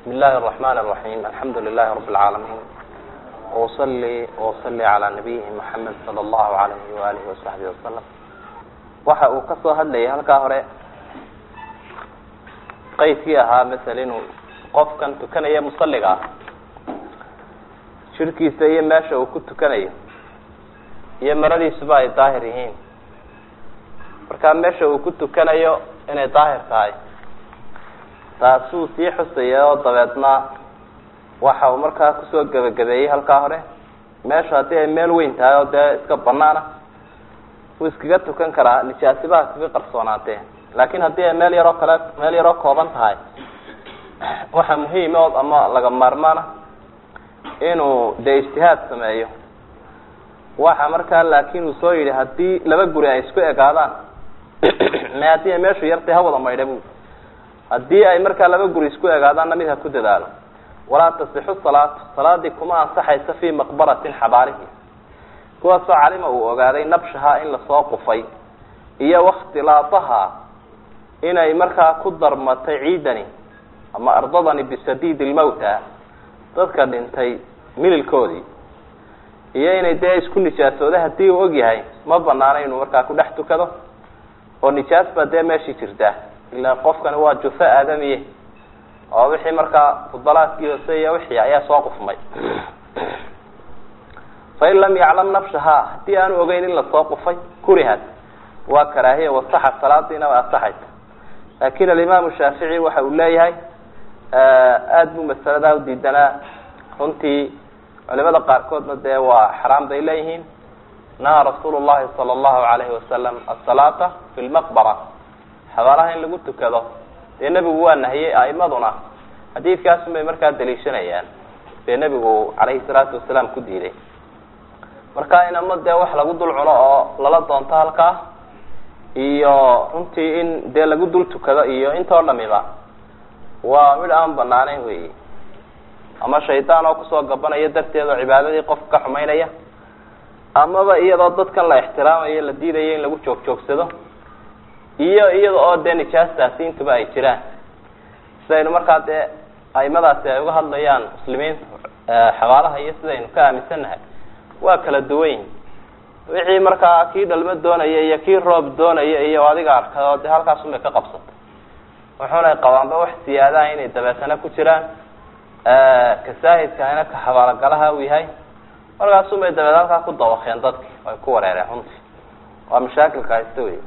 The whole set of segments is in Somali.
بسم الله الرحمن الرحيم الحمد لله رب العالمين وأصلي وأصلي على نبيه محمد صلى الله عليه وآله وصحبه وسلم waxa uu ka soo hadlayay halkaa hore qeydkii ahaa masel inuu qofkan tukanaya musaliga ah shirkiisa iyo meesha uu ku tukanayo iyo maradiisuba ay daahir yihiin markaa meesha uu ku tukanayo inay daahir tahay taasuu sii xusaya oo dabeedna waxa uu markaa kusoo gebagabeeyey halkaa hore meesha haddii ay meel weyn tahay oo dee iska banaana wuu iskaga tukan karaa nijaasibaha kaga qarsoonaatee laakin haddii ay meel yaroo kale meel yaroo kooban tahay waxa muhiim ood ama laga maarmaana inuu dee ijtihaad sameeyo waxa markaa laakin uu soo yidhi haddii laba guri ay isku egaadaan me haddii ay meeshu yartay hawada maydha bu haddii ay markaa laba guri isku egaadaanna mid ha ku dadaalo walaa tasixu salaatu salaadii kuma ansaxaysa fi maqbaratin xabaalihi kuwaasoo calima uu ogaaday nabshaha in lasoo qufay iyo wakhtilaataha inay markaa ku darmatay ciidani ama ardadani bisadiid lmawta dadka dhintay mililkoodii iyo inay dee isku nijaasooda hadii uu ogyahay ma banaana inuu markaa ku dhex tukado oo nijaas baa dee meeshii jirta ilaa qofkani waa jufa aadamiye oo wixii markaa fudalaadkii hoose iyo wixii ayaa soo qufmay fain lam yaclam nafshaha hadii aanu ogeyn in lasoo qufay kurihad waa karaahiya wasaxa salaadiina waa asaxaysa laakin alimaamu shaafici waxa uu leeyahay aada buu masaladaa udiidanaa runtii culimada qaarkoodna dee waa xaraam bay leeyihiin nahaa rasuulu llahi sala allahu alayhi wasalam asalaata fi lmaqbara xabaalaha in lagu tukado dee nebigu waa nahiyey aimaduna xadiidkaasun bay markaa daliishanayaan dee nebigu calayhi salaatu wasalaam ku diiday marka in ama dee wax lagu dul cuno oo lala doonto halkaa iyo runtii in dee lagu dul tukado iyo intoo dhamiba waa mid aan banaaneyn weyi ama shaydaan oo kusoo gabanaya darteed oo cibaadadii qofka ka xumaynaya amaba iyadoo dadkan la ixtiraamayo la diidayo in lagu joog joogsado iyo iyada oo dee nijaastaasi intuba ay jiraan sidaynu markaa dee aimadaasi ay uga hadlayaan muslimiinta xabaalaha iyo sidaynu ka aaminsannahay waa kala duwan wixii markaa kii dhalmo doonaya iyo kii roob doonaya iyo adiga arkay oo dee halkaasun bay ka qabsatay wuxuuna qabaanba wax siyaadaha inay dabeetana ku jiraan kasaahidkahina ka xabaalogalaha uu yahay markaasun bay dabeed halkaa ku dabakeen dadki ay ku wareereen runtii waa mashaakilka haysta wey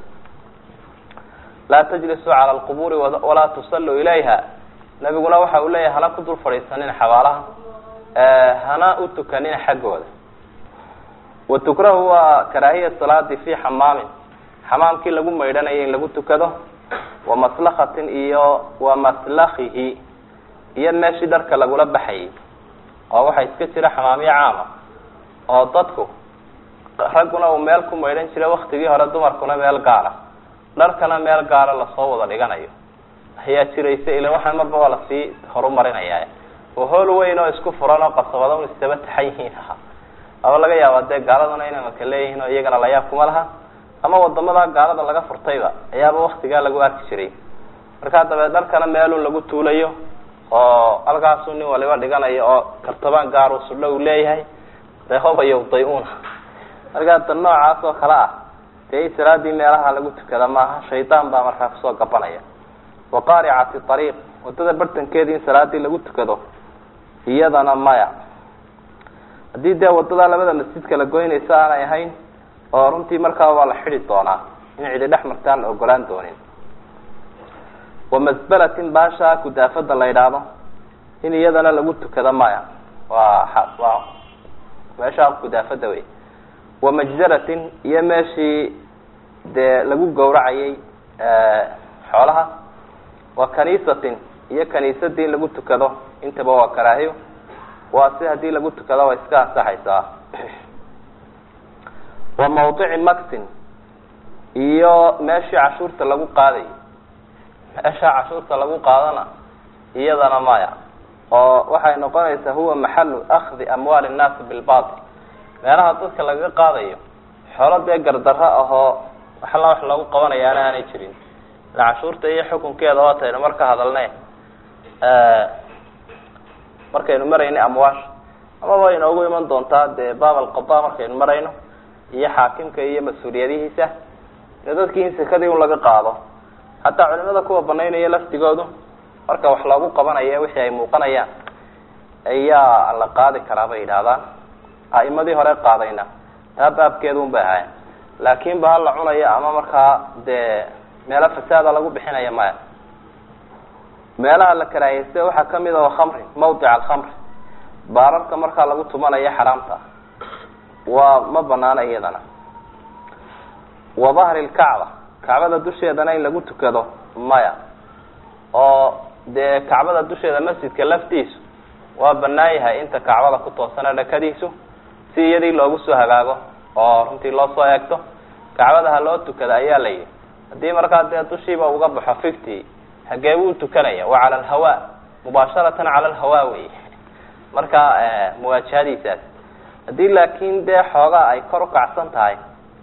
laa tajlisuu cala alqubuuri walaa tusalluu ilayha nabiguna waxa uu leeyahay hana ku dul fadhiisanin xabaalaha hana u tukanin xaggooda watukrahu waa karaahiya salaadi fi xamaamin xamaamkii lagu maydhanayo in lagu tukado wa maslakatin iyo wa maslakihi iyo meeshii dharka lagula baxayay oo waxaa iska jira xamaamyo caama oo dadku ragguna uu meel ku maydhan jiray waktigii hore dumarkuna meel gaara dharkana meel gaara lasoo wada dhiganayo ayaa jiraysa ila waxaan marba waa lasii horumarinaya oo hool weyn oo isku furan oo qasabada un isdaba taxan yihiin aha aba laga yaaba dee gaaladuna inay maka leeyihiin oo iyagana layaab kuma laha ama wadamada gaalada laga furtayba ayaaba waktigaa lagu arki jiray markaa dabeed dharkana meelun lagu tuulayo oo halkaasu nin waliba dhiganayo oo kartabaan gaar uu sudho uu leeyahay dee hobayowday una markaa da noocaas oo kale ah dee in salaadii meelaha lagu tukada maaha shaydaan baa markaa kusoo gabanaya wa qaaricati ariiq wadada bartankeedii in salaadii lagu tukado iyadana maya haddii dee wadada labada masjidka la goynaysa aanay ahayn oo runtii markaa waa la xidi doonaa in cidi dhex martaan la ogolaan doonin wamasbalatin baasha kudaafada la yidhaahdo in iyadana lagu tukado maya waa waa meesha kudaafada wey wamajzaratin iyo meeshii dee lagu gawracayay xoolaha wa kaniisatin iyo kaniisadii in lagu tukado intaba waa karaahiyo waa si hadii lagu tukado way iska ansaxaysaa wa mawdici maxin iyo meeshii cashuurta lagu qaaday meesha cashuurta lagu qaadana iyadana maya oo waxay noqonaysaa huwa maxalu akdi amwaali nnaasi bilbatil meelaha dadka lagaga qaadayo xoolo dee gardaro ahoo waxla wax lagu qabanayaana aanay jirin cashuurta iyo xukunkeeda waa taynu marka hadalne markaynu marayno amwaasha amaba inoogu iman doontaa dee baab alqada markaynu marayno iyo xaakimka iyo mas-uuliyadihiisa dee dadkii in sekadii un laga qaado xataa culimada kuwa banaynaya laftigoodu marka wax loogu qabanayo wixii ay muuqanayaan ayaa la qaadi karaa bay yidhahdaan a'imadii hore qaadayna taa baabkeedu un bay ahaayeen laakin ba hala cunayo ama markaa dee meelo fasaada lagu bixinaya maya meelaha la karaahiyeysta waxaa kamid a khamri mawdic alkhamri baararka markaa lagu tumanayo xaraamta waa ma banaana iyadana wa dahri lkacba kacbada dusheedana in lagu tukado maya oo dee kacbada dusheeda masjidka laftiisu waa banaan yahay inta kacbada ku toosana dhakadiisu si iyadii loogu soo hagaago oo runtii loo soo eegto kacbada ha loo tukada ayaa la yidhi haddii markaa dee dushiiba uga baxo fifty hagee buu tukanaya waa cala alhawa mubaasharatan cala alhawa wey marka muwaajahadiisaas haddii laakin dee xoogaa ay kor ukacsan tahay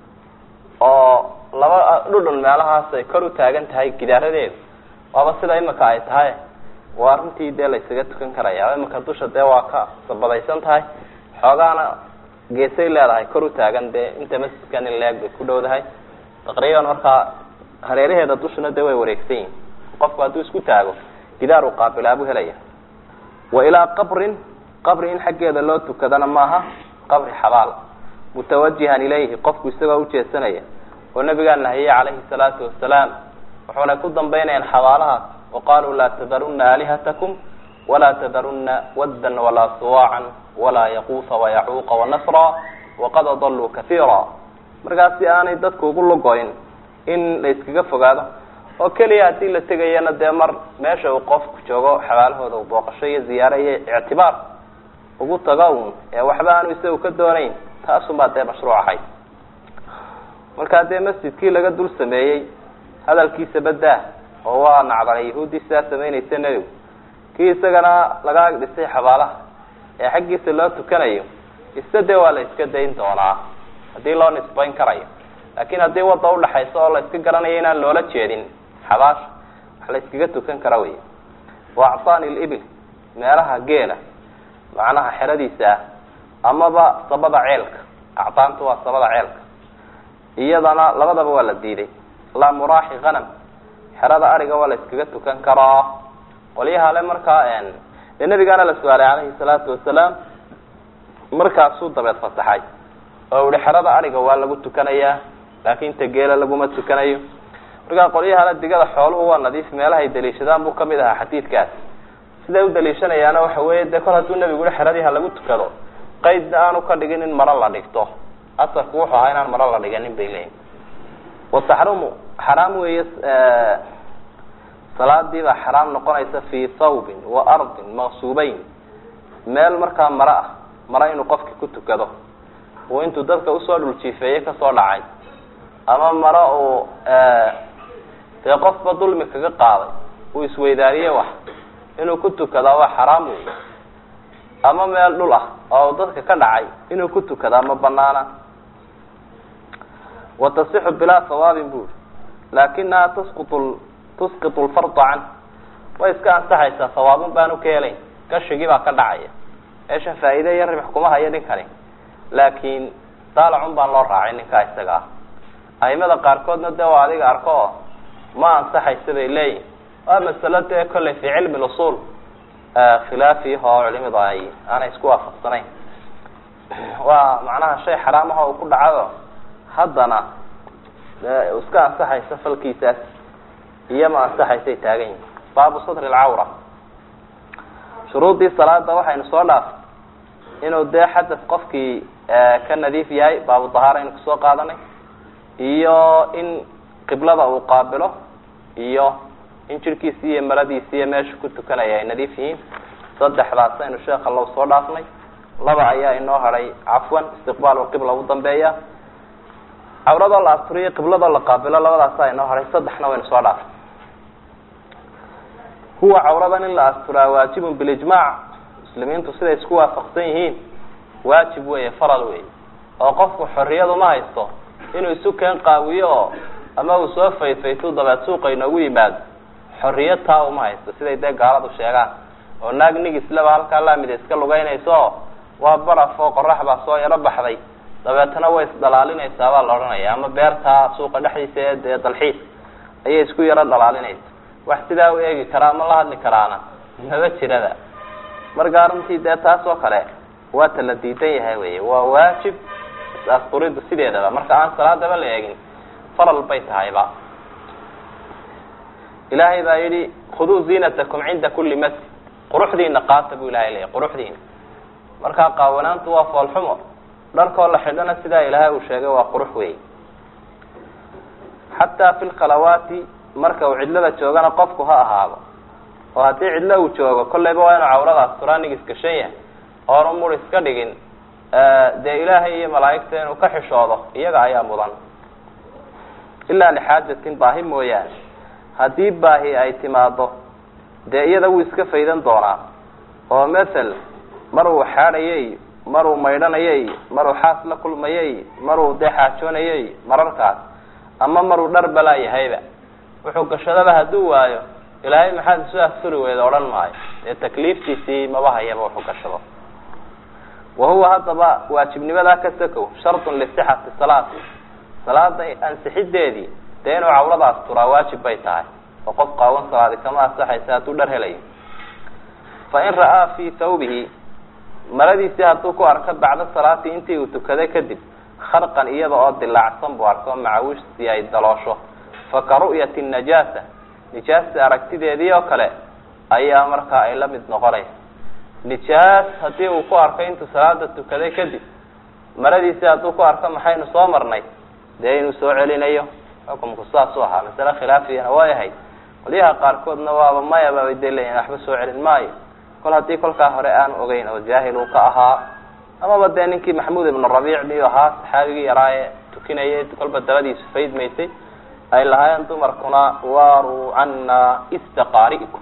oo laba dhudhun meelahaas ay kor u taagan tahay gidaaradeedu waaba sida imika ay tahay waa runtii dee laysaga tukan karaya imika dusha dee waa ka sabadaysan tahay xoogaana geesay leedahay kor u taagan dee inta masjidkan in leeg bay ku dhowdahay taqriiban markaa hareeraheeda dushuna dee way wareegsan yihin qofku hadduu isku taago gidaar uu qaabilaabu helaya wa ilaa qabrin qabri in xaggeeda loo tukadana maaha qabri xabaal mutawajihan ilayhi qofku isagoo ujeedsanaya oo nabigaa nahiyey calayhi salaatu wasalaam wuxuuna ku dambaynayaan xabaalahaas waqaaluu laa tadarunna aalihatakum walaa tadarunna waddan walaa suwaacan walaa yaquusa wayacuuqa wanasra waqad adaluu kaiira markaas si aanay dadku ugu lugoyn in la iskaga fogaado oo keliya haddii la tegayana dee mar meesha uu qofku joogo xabaalahooda u booqasho iyo ziyaare iyo ictibaar ugu tago un ee waxba aanu isagu ka doonayn taasunbaa dee mashruuc ahayd markaa dee masjidkii laga dul sameeyey hadalkiisa badaa oo waa nacdalay yahuuddii sidaa samaynaysa nebigu kii isagana laga ag dhisay xabaalaha ee xaggiisa loo tukanayo ista dee waa la iska dayn doonaa haddii loo nisbayn karayo laakin haddii wadda udhaxaysa oo la iska garanayo inaan loola jeedin xabaasha wax la iskaga tukan kara wey wa actaani libil meelaha geela macnaha xeradiisa ah amaba sabada ceelka actaantu waa sabada ceelka iyadana labadaba waa la diiday laa muraaxi hanam xerada ariga waa la iskaga tukan karaa qolyaha le markaa dee nabigaana la su-aalay calayhi salaatu wasalaam markaasuu dabeed fasaxay oo ihi xerada ariga waa lagu tukanayaa laakin ta geela laguma tukanayo markaa qolyahale digada xooluhu waa nadiif meelahay daliishadaan buu kamid ahaa xadiidkaas siday u daliishanayaana waxa weeye dee kol hadduu nabigu i xeradii ha lagu tukado qaydna aanu ka dhigin in maro la dhigto asarku wuxuu ahaa inaan maro la dhiganin bay leeyihin wataxrumu xaraam weeye salaadii baa xaraam noqonaysa fii thawbin wa ardin maqsuubeyn meel markaa maro ah maro inuu qofki ku tukado uu intuu dadka usoo dhuljiifeeye kasoo dhacay ama maro uu dee qofba dulmi kaga qaaday uu isweydaariye wax inuu ku tukadaa waa xaraam wey ama meel dhul ah oo dadka ka dhacay inuu ku tukadaa ma banaana wa tasixu bilaa sawaabin buri laakinaha tasqutu tusqitu lfarda can way iska ansaxaysaa sawaabun baanu ka helayn gashigii baa ka dhacaya meesha faa'iide iyo ribx kuma hayo ninkani laakin daalacun baan loo raacay ninkaa isaga ah aimada qaarkoodna dee waa adiga arko oo ma ansaxaysa bay leeyihin waa masalo dee kolley fi cilmi usul khilaafiah oo culimadu ay aanay isku waafaqsanayn waa macnaha shay xaraam ah oo ku dhacado haddana iska ansaxaysa falkiisaas iyo ma ansaxaysay taagan yihin baabu satri alcawra shuruudii salaada waxaynu soo dhaafay inuu dee xadad qofkii ka nadiif yahay baabu dahaara aynu kasoo qaadanay iyo in qiblada uu qaabilo iyo in jirkiisi iyo maradiisi iyo meesha ku tukanaya ay nadiif yihiin saddexdaas aynu sheekha low soo dhaafnay laba ayaa inoo hadhay cafwan istiqbaal qibla u dambeeya cawradoo la asturiyo qibladoo la qaabilo labadaasa inoo hadhay saddexna waynu soo dhaafnay huwa cawradan in la asturaa waajibun bilijmaac muslimiintu siday isku waafaqsan yihiin waajib weeye faral weeye oo qofku xorriyadu ma haysto inuu isu keen qaawiyo oo ama uu soo fayfaytu dabeed suuqa inoogu yimaado xorriyad taa uma haysto siday dee gaaladu sheegaan oo naag nigislaba halkaa laamida iska lugeynayso oo waa baraf oo qorax baa soo yaro baxday dabeetana way isdhalaalinaysaa baa la odhanaya ama beertaa suuqa dhexdiisa ee dee dalxiis ayay isku yaro dhalaalinaysa wax sidaa u eegi karaa ama la hadli karaana maba jirada markaa runtii dee taas oo kale waa ta la diidan yahay wey waa waajib is-asturiddu sideedaba marka aan salaadaba la eegin falal bay tahayba ilaahay baa yidhi khuduu ziinatakum cinda kuli masjid quruxdiina qaata buu ilahay leeyahy quruxdiina markaa qaawanaantu waa foolxumo dharkoo la xidhana sidaa ilaahay uu sheegay waa qurux wey xataa fi lkhalawaati marka uu cidlada joogana qofku ha ahaado oo haddii cidlo uu joogo kolleyba waa inuu cawradaas turaanig iskashan yahay oonu mur iska dhigin dee ilaahay iyo malaa'igta inuu ka xishoodo iyaga ayaa mudan ilaa lixaajatin baahi mooyaane haddii baahi ay timaado dee iyada wuu iska faydan doonaa oo mathal maruu xaadhayay maruu maydhanayay maruu xaas la kulmayay maruu dee xaajoonayay mararkaas ama maruu dhar balaa yahayba wuxuu gashadaba hadduu waayo ilaahay maxaad isu asturi weyda odhan maayo dee takliiftiisii maba hayaba wuxuu gashado wa huwa haddaba waajibnimadaa ka sakow shartun lisixati salaati salaada ansixideedii dee inuu cawrada asturaa waajib bay tahay oo qof qaawan salaadi kama asaxaysa hadduu dhar helayo fa in ra'aa fii thawbihi maradiisii hadduu ku arko bacda salaati intii uu tukaday kadib kharqan iyada oo dilaacsan buu arko macawiishtii ay daloosho fa ka ru'yati najaasa nijaasta aragtideedii oo kale ayaa markaa ay la mid noqonaysa nijaas haddii uu ku arko intuu salaada tukaday kadib maradiisii hadduu ku arko maxaynu soo marnay dee inuu soo celinayo xukumku saasuu ahaa masale khilaafiyana way ahayd qolyaha qaarkoodna waaba mayaba bay dee leeyihin waxba soo celin maayo kol haddii kolkaa hore aan ogeyn oo jaahil uu ka ahaa amaba dee ninkii maxamuud ibnu rabiic miyuu ahaa saxaabigii yaraa ee tukinayay kolba dabadiisu faydmaysay ay lahaayeen dumarkuna waaruu cana istaqaari'kum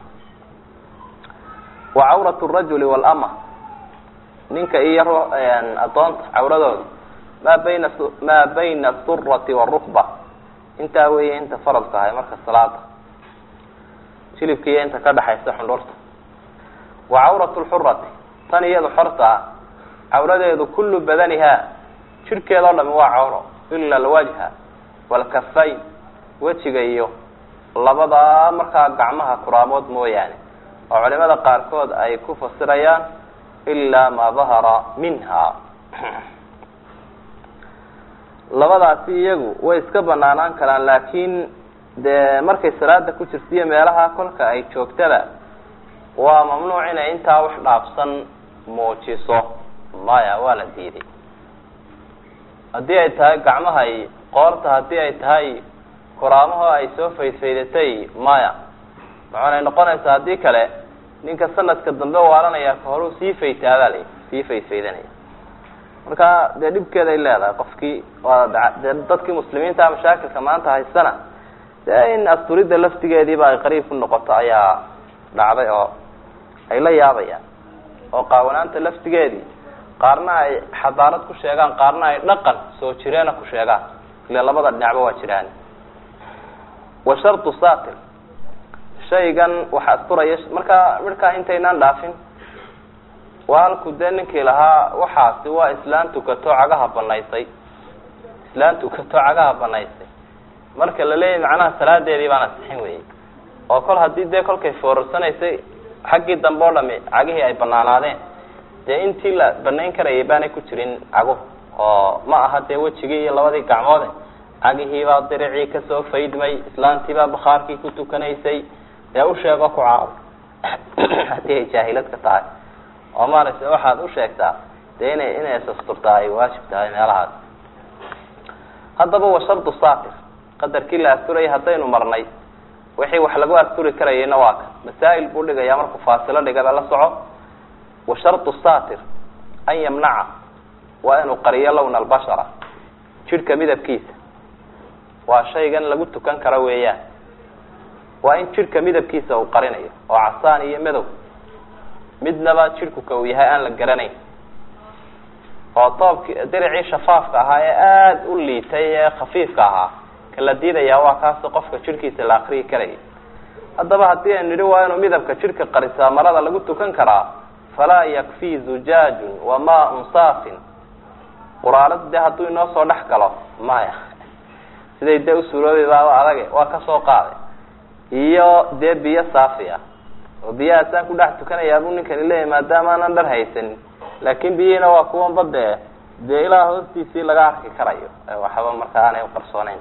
wa cawrat rajuli walama ninka iyo adoonta cawradooda maa bayna maa bayna asurati warukba intaa weeye inta faradka ahay marka salaada jilibka iyo inta ka dhexaysa xundhurta wa cawrat lxurati tan iyadu xortaa cawradeedu kullu badaniha jidhkeeda o dhami waa cawro ila alwajha walkafayn wejiga iyo labadaa markaa gacmaha kuraamood mooyaane oo culimada qaarkood ay ku fasirayaan ilaa maa dahara minha labadaasi iyagu way iska banaanaan karaan laakiin dee markay salaada ku jirtiyo meelaha kolka ay joogtada waa mamnuuc inay intaa wax dhaafsan muujiso maya waa la diiday haddii ay tahay gacmaha i qoorta haddii ay tahay kuraamaho ay soo faydfaydatay maya maxaanay noqonaysaa haddii kale ninka sanadka dambe waalanaya ka horuu sii faytaadaa la sii faydfaydanaya marka dee dhibkeeday leedahay qofkii waa dee dadkii muslimiinta mashaakilka maanta haysana dee in asturidda laftigeediiba ay qariib ku noqoto ayaa dhacday oo ay la yaabayaan oo qaawanaanta laftigeedii qaarna ay xadaarad ku sheegaan qaarna ay dhaqan soo jireena ku sheegaan ile labada dhinacba waa jiraan wa shartu satir shaygan wax asturaya markaa midhkaa intaynaan dhaafin waa halku dee ninkii lahaa waxaasi waa islaan tukato cagaha banaysay islaan tukato cagaha banaysay marka la leeyahy macnaha salaadeedii baan asixin weyey oo kol haddii dee kolkay foorarsanaysay xaggii dambe o dhami cagihii ay banaanaadeen dee intii la banayn karayay baanay ku jirin caguhu oo ma aha dee wejigii iyo labadii gacmoode cagihiibaa diricii kasoo faydmay islaantiibaa bakhaarkii ku tukanaysay dee usheego ku caaw haddii ay jaahilad ka tahay oo maaragtay waxaad u sheegtaa dee inay inay sasturtaa ay waajib tahay meelahaas haddaba wa shardu satir qadarkii la asturayay haddaynu marnay wixii wax lagu asturi karayayna waa ka masaa'il buu dhigayaa markuu faasilo dhigaba la soco wa shardu satir an yamnaca waa inuu qariyo lowna albashara jidhka midabkiisa waa shaygan lagu tukan karo weeyaan waa in jidhka midabkiisa uu qarinayo oo casaan iyo madow midnaba jidhkuka uu yahay aan la garanayn oo toobki diricii shafaafka ahaa ee aada u liitay ee khafiifka ahaa ka la diidayaa waa kaasoo qofka jidhkiisa la akriyi karaya haddaba haddii aynu nidhi waa inuu midabka jidhka qarisaa marada lagu tukan karaa falaa yakfii zujaajun wa maaun saafin quraarad dee hadduu inoo soo dhex galo maya siday dee usuuloobi baaba adage waa ka soo qaaday iyo dee biyo saafi ah oo biyahaasaan ku dhex tukanayaa buu ninkani leeyahy maadaama aanan dhar haysanin laakin biyihiina waa kuwanba dee dee ilaa hoostiisii laga arki karayo waxba markaa aanay uqarsooneyn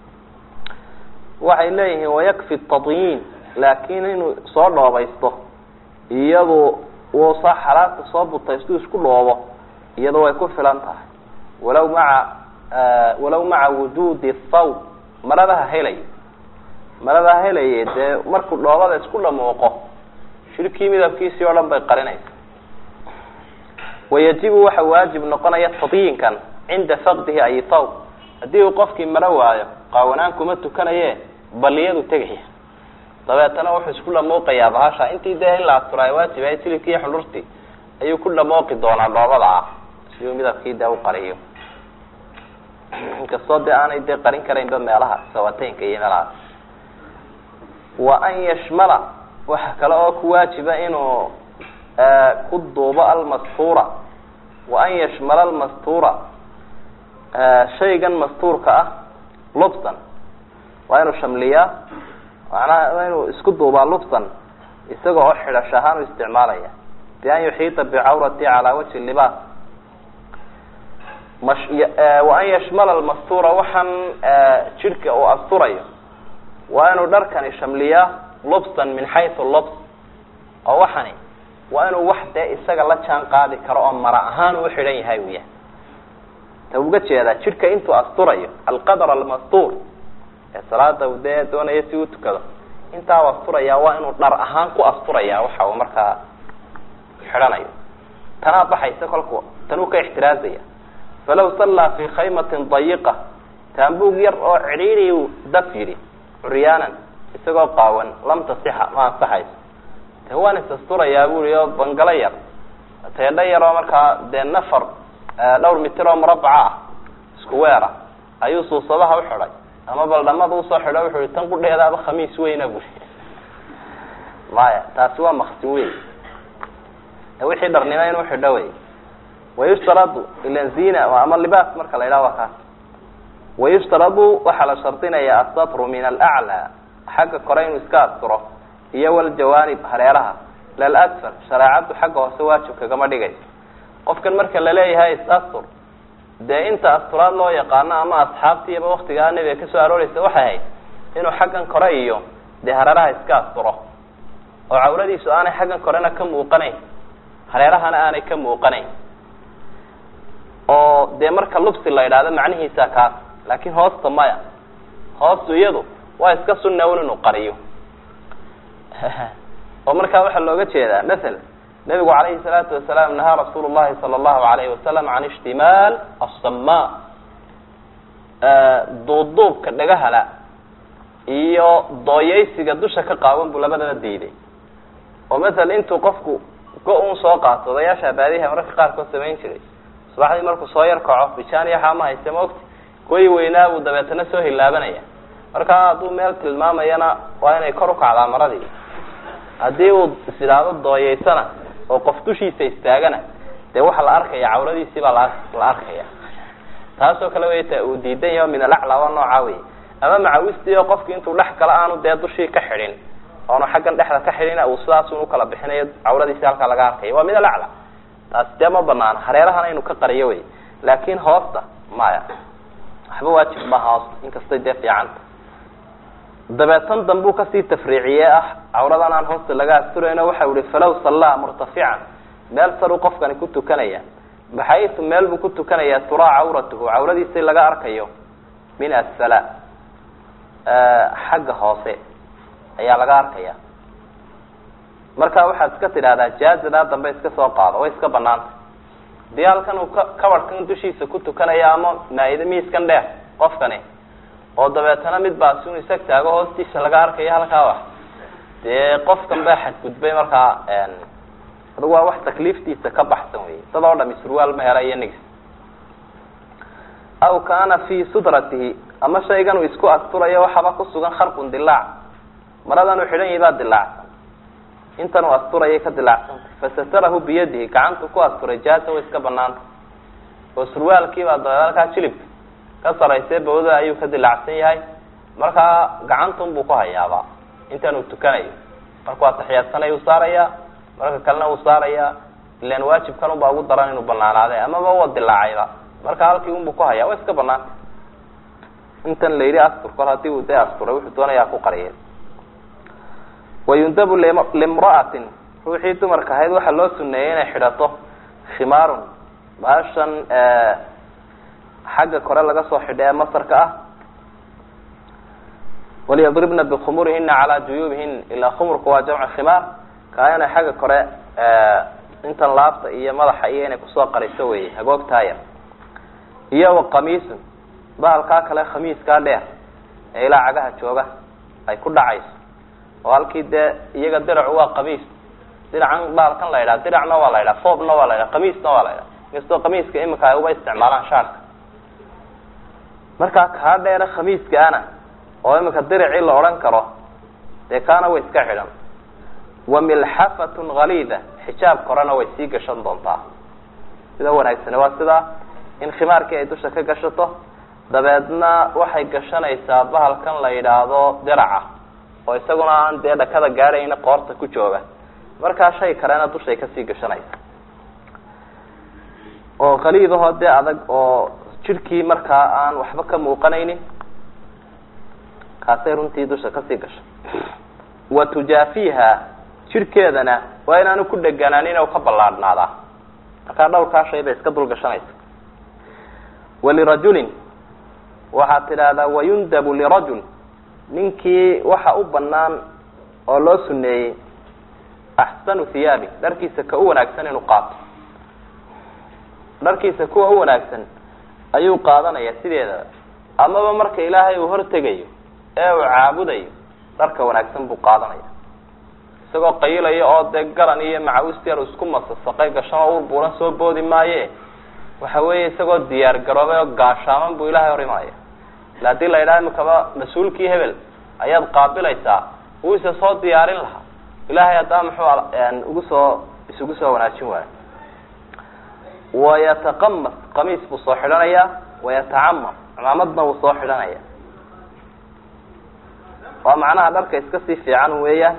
waxay leeyihiin wayakfi tadyiin laakin inuu soo dhoobaysto iyadu uu saa xalaata soo butaystu isku dhoobo iyadu way ku filan tahay walaw maca walaw maca wujuudi thawb maradaha helay maradaha helaye dee markuu dhoobada isku dhamuuqo shirkii midabkiisii oo dhan bay qarinaysa wayajibu waxa waajib noqonaya tadyiinkan cinda faqdihi ay thawb haddii uu qofkii maro waayo qaawanaan kuma tukanaye baliyadu tegaya dabeetana wuxuu isku dhamuuqayaa bahasha intii dee in la asturaay waajib ahay silibkii iyo xundhurtii ayuu ku dhamuuqi doonaa dhoobada ah si uu midabkii dee u qariyo inkastoo dee aanay dee qarin karaynba meelaha sawateynka iyo meelahaas wa an yashmala waxa kale oo ku waajiba inuu ku duubo almastuura wa an yashmala almastuura shaygan mastuurka ah lubsan waa inuu shamliyaa macnaha waa inuu isku duubaa lubsan isaga oo xidhash ahaan u isticmaalaya bi an yuxiita bicawrati calaa wajhi libaas wa an yashmala almastuura waxaan jidhka uu asturayo waa inuu dharkani shamliyaa lubsan min xaysu lubs oo waxani waa inuu wax dee isaga la jaan qaadi karo oo mara ahaan uu xidhan yahay uya ta uga jeedaa jidhka intuu asturayo alqadr almastuur ee salaada u dee doonaya si u tukado intaa u asturaya waa inuu dhar ahaan ku asturaya waxa uu markaa xidhanayo tanaa baxaysa kolku tanuu ka ixtiraazaya falaw sallaa fi khaymatin dayiqa taambuug yar oo cidhiidhi daf yidhi curyaanan isagoo qaawan lam tasixa ma ansaxayso de waan is asturayaa buri oo bangalo yar teedho yar oo markaa dee nafar dhowr mitir oo murabaca ah isku weer ah ayuu suusadaha uxidhay ama baldhamada usoo xidho wuxu i tan qudheedaaba khamiis weyna buri maya taasi waa maksin wey wixii dharnimo inuu xidho wey wayushtaradu ilan zina ama libaas marka la yidhaha waa kaas wayushtaradu waxaa la shardinaya asatru min alaclى xagga kore inuu iska asturo iyo waljawaanib hareeraha lalasfal shareecaddu xagga hoose waajib kagama dhigayso qofkan marka laleeyahay is-astur dee inta asturaad loo yaqaano ama asxaabtiiba waktigaa nebiga kasoo arooreysa waxay ahayd inuu xaggan kore iyo dee hareeraha iska asturo oo cawladiisu aanay xaggan korena ka muuqanayn hareerahana aanay ka muuqanayn oo dee marka lubsi la yidhaahdo macnihiisa kaas laakiin hoosta maya hoostu iyadu waa iska sunnawn inuu qariyo oo markaa waxaa looga jeedaa maala nabigu calayhi salaatu wasalaam nahaa rasuulu llahi sala allahu alayhi wasalam can ishtimaal asama duubduubka dhagahala iyo dooyeysiga dusha ka qaawan buu labadaba diiday oo masala intuu qofku go-un soo qaato odayaasha baadiyaha mararka qaarkood samayn jiray subaxdii markuu soo yar kaco bijaaniya xaama hayse maogti kuwii weynaa buu dabeetana soo hilaabanaya markaa hadduu meel tilmaamayana waa inay kor ukacdaa maradii haddii uu is idhaahdo dooyeysana oo qof dushiisa istaagana dee waxaa la arkaya cawradiisii baa la la arkaya taasoo kale way ta uu diidan yaho min alaclaa waa nooca wey ama macawistii oo qofki intuu dhex galo aanu dee dushii ka xidhin oonu xaggan dhexda ka xidhin uu sidaasun ukala bixinayo cawradiisi halkaa laga arkaya waa min alacla taasi dee ma banaana hareerahana inuu ka qariyo wey laakin hoosta maya waxba waajib maha hoosta inkastay dee fiicanta dabeetan dambuu kasii tafriiciye ah cawradan aan hoosta laga asturayno waxau ihi falaw sallaa murtafican meel saruu qofkani ku tukanaya baxaytu meel buu ku tukanayaa turaa cawratuhu cawradiisi laga arkayo min asfala xagga hoose ayaa laga arkaya marka waxaad iska tidhahdaa jaazadaa dambe iska soo qaado way iska banaanta dii halkan uu ka kabarhkan dushiisa ku tukanaya ama maa-ida miiskan dheer qofkani oo dabeetana mid baasi inu isag taago hoostiisa laga arkayo halkaa wax dee qofkan baa xadgudbay markaa adugu waa wax takliiftiisa ka baxsan wey dad oo dhami surwaal ma hela iyo nigis aw kaana fi sudratihi ama shaygan uu isku asturayo waxaaba kusugan kharqun dilaac maradan uu xidhan yahay baa dilaacsan intan uu asturayay ka dilaacsantay fasatarahu biyadihi gacantu ku asturay jaaza way iska banaanta oo surwaalkiibaa dabeed halkaa jilibka ka saraysee bawda ayuu ka dilaacsan yahay markaa gacantun buu ku hayaabaa intan uu tukanayo markuu ataxiyaadsanay uu saarayaa marka kalena uu saarayaa ilan waajibkan unbaa ugu daran inuu banaanaade amaba wa dilaacayba marka halkii unbuu ku hayaa way iska banaanta intan la yidhi astur kol hadii uu dee asturay wuxuu doonayaa ku qariyay wayundabu limra'atin ruuxii dumarka ahayd waxaa loo suneeyey inay xidhato khimaarun baashan xagga kore laga soo xidha ee masarka ah waliyadribna bikhumurihina calaa juyuubihin ilaa khumurku waa jamcu khimaar kaa inay xagga kore intan laabta iyo madaxa iyo inay kusoo qariso wey hagoogtaaya iyo wa qamiisun bahalkaa kale khamiiskaa dheer ee ilaa cagaha jooga ay ku dhacayso oo halkii dee iyaga diracu waa qamiis diracan baalkan la yidhaha diracna waa la yidhaha foobna waa la yidhaha qamiisna waa la yidhaha inkastoo qamiiska imika ay uba isticmaalaan shaarka markaa kaa dheere khamiiskaana oo imika diracii la odhan karo dee kaana way iska xidhan wa milxafatun haliida xijaab korena way sii gashan doontaa sida wanaagsane waa sidaa in khimaarkii ay dusha ka gashato dabeedna waxay gashanaysaa bahalkan la yidhaahdo diraca oo isaguna aan dee dhakada gaadhayna qoorta ku jooga markaa shay kalena dushay kasii gashanaysa oo qaliidahoo dee adag oo jidhkii markaa aan waxba ka muuqanaynin kaasay runtii dusha kasii gashay wa tujaafiha jidhkeedana waa inaanu ku dheganaanin o ka ballaadhnaadaa markaa dhowrkaa shay bay iska dul gashanaysa walirajulin waxaad tidhaahdaa wayundabu lirajul ninkii waxa u banaan oo loo suneeyey axsanu hiyaabi dharkiisa ka u wanaagsan inuu qaato dharkiisa kuwa u wanaagsan ayuu qaadanaya sideedaba amaba marka ilaahay uu hortegayo ee uu caabudayo dharka wanaagsan buu qaadanaya isagoo qayilayo oo dee garan iyo macawistyar isku masasaqay gashanoo ur buuran soo boodi maaye waxa weeye isagoo diyaar garoobay oo gaashaaman buu ilahay hor imanaya ila hadii la yidhaha imikaba mas-uulkii hebel ayaad qaabilaysaa wuu isa soo diyaarin lahaa ilahay haddaa muxuu ugu soo isugu soo wanaajin waayo wayataqamas qamiis buu soo xidhanayaa wayatacamam cimaamadna wuu soo xidhanaya waa macnaha dharka iska sii fiican weeyaan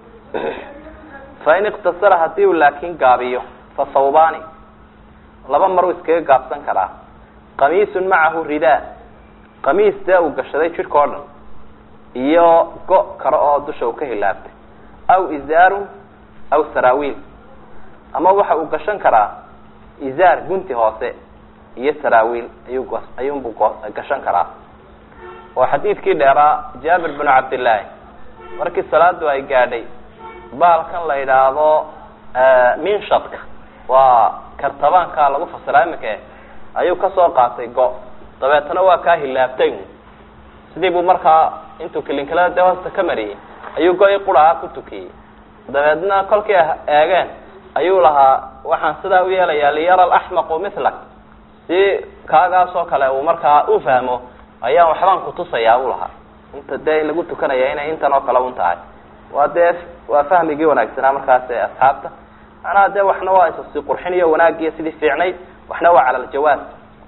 fain iktasara hadii uu laakin gaabiyo fa thawbani laba mar uu iskaga gaabsan karaa qamiisun macahu ridaa qamiis dee uu gashaday jidhka o dhan iyo go kale oo dusha uu ka hilaabtay aw izaarun aw saraawiil ama waxa uu gashan karaa izaar gunti hoose iyo saraawiil ayuu ayuunbuu gashan karaa oo xadiidkii dheeraa jaabir binu cabdillaahi markii salaadu ay gaadhay baalkan la yidhaahdo minshadka waa kartabaanka lagu fasiraa iminka ayuu kasoo qaatay go dabeetana waa kaa hilaabtay sidii buu markaa intuu kilinkilada dee hoosta ka mariyey ayuu go-i qurahaa ku tukiyey dabeedna kolkii eegeen ayuu lahaa waxaan sidaa u yeelayaa liyara alaxmaqu milak si kaagaasoo kale uu markaa u fahmo ayaan waxbaan kutusayaa u lahaa inta dee lagu tukanaya inay intan oo kale un tahay waa dee waa fahmigii wanaagsanaa markaas ee asxaabta macnaha dee waxna waa isasi qurxin iyo wanaagiyo sidii fiicnayd waxna waa cala aljawaaz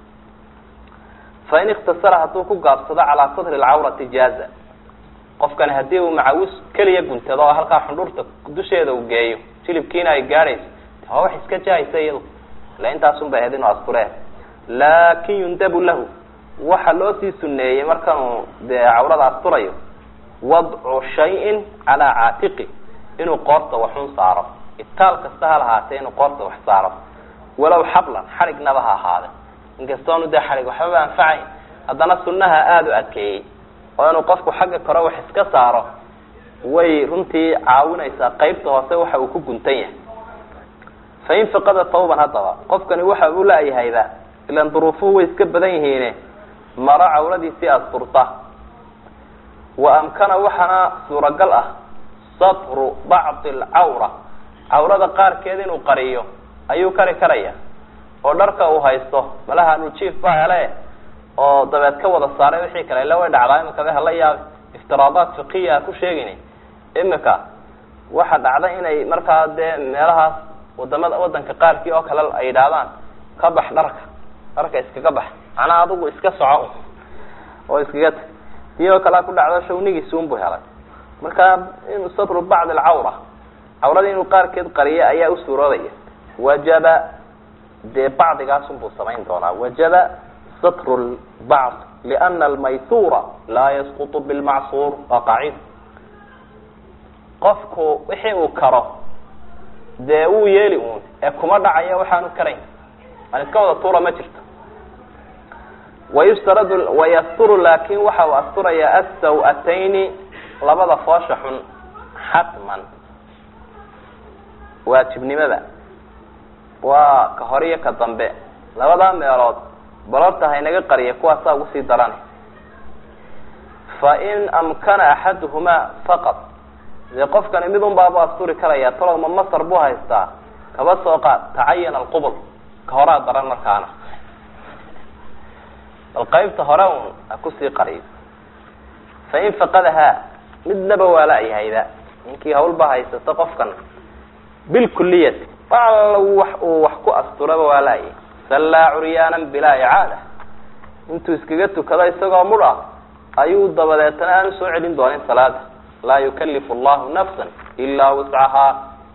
fain iktasara hadduu ku gaabsado calaa sadri alcawrati jaaza qofkani haddii uu macawis keliya guntado oo halkaa xundhurta dusheeda uu geeyo jilibkiina ay gaadhayso waa wax iska jahaysa iyadu ila intaasun bay ahayd inuu asturee laakin yundabu lahu waxa loo sii suneeyey markanuu dee cawrada asturayo wadcu shayin calaa caatiqi inuu qoorta waxun saaro itaal kasta ha lahaatee inuu qoorta wax saaro walow xablan xadhignaba ha ahaade inkastoonu dee xadhig waxbaba anfacayn haddana sunnaha aada u adkeeyey oo inuu qofku xagga kore wax iska saaro way runtii caawinaysaa qeybta hoose waxa uu ku guntan yahay fain fiqada tawban haddaba qofkani waxa uu la-yahayba ilan duruufuhu way iska badan yihiine maro cawradiisii asturta wa amkana waxaana suuragal ah satru bacdi alcawra cawrada qaarkeed inuu qariyo ayuu kari karaya oo dharka uu haysto malaha nujiif baa hele oo dabeed ka wada saaray wixii kale ila way dhacdaa imika be hala yaabi iftiraadaat fiqiya ku sheegin imika waxa dhacda inay markaa dee meelahaas wadamada wadanka qaarkii oo kale ay yidhaahdaan ka bax dharka dharka iskaga bax macnaa adigu iska soco oo iskaga tag tii oo kalea ku dhacdo shawnigiisi unbuu helay marka inuu satru bacd alcawra cawradii inuu qaarkeed qariyo ayaa u suuroobaya wajaba dee bacdigaasunbuu samayn doonaa wajaba satru lbacd liana almaysuura laa yasqutu bilmacsuur waa qaacida qofku wixii uu karo dee wuu yeeli uun ee kuma dhacayo waxaanu karayn aan iska wada tuura ma jirto wayustaradu wayasturu laakin waxa uu asturayaa asaw-atayni labada foosha xun xatman waajibnimada waa ka hore iyo ka dambe labadaa meelood balorta haynaga qariya kuwaasaa ugu sii daran fa in amkana axaduhumaa faqad dee qofkani mid un baabu asturi karaya talow ma masar buu haystaa kaba soo qaad tacayana alqubul ka horaa daran markaana bal qaybta hore un ha kusii qariyo fa in faqadahaa midnaba waa la-yahayda ninkii hawlba haysato qofkan bilkuliyati alla wax uu wax ku asturaba waa la-yahay sallaa curyaanan bilaa icaada intuu iskaga tukado isagoo mudh ah ayuu dabadeetana aanu soo celin doonin salaada laa yukalifu allahu nafsa ilaa wuscahaa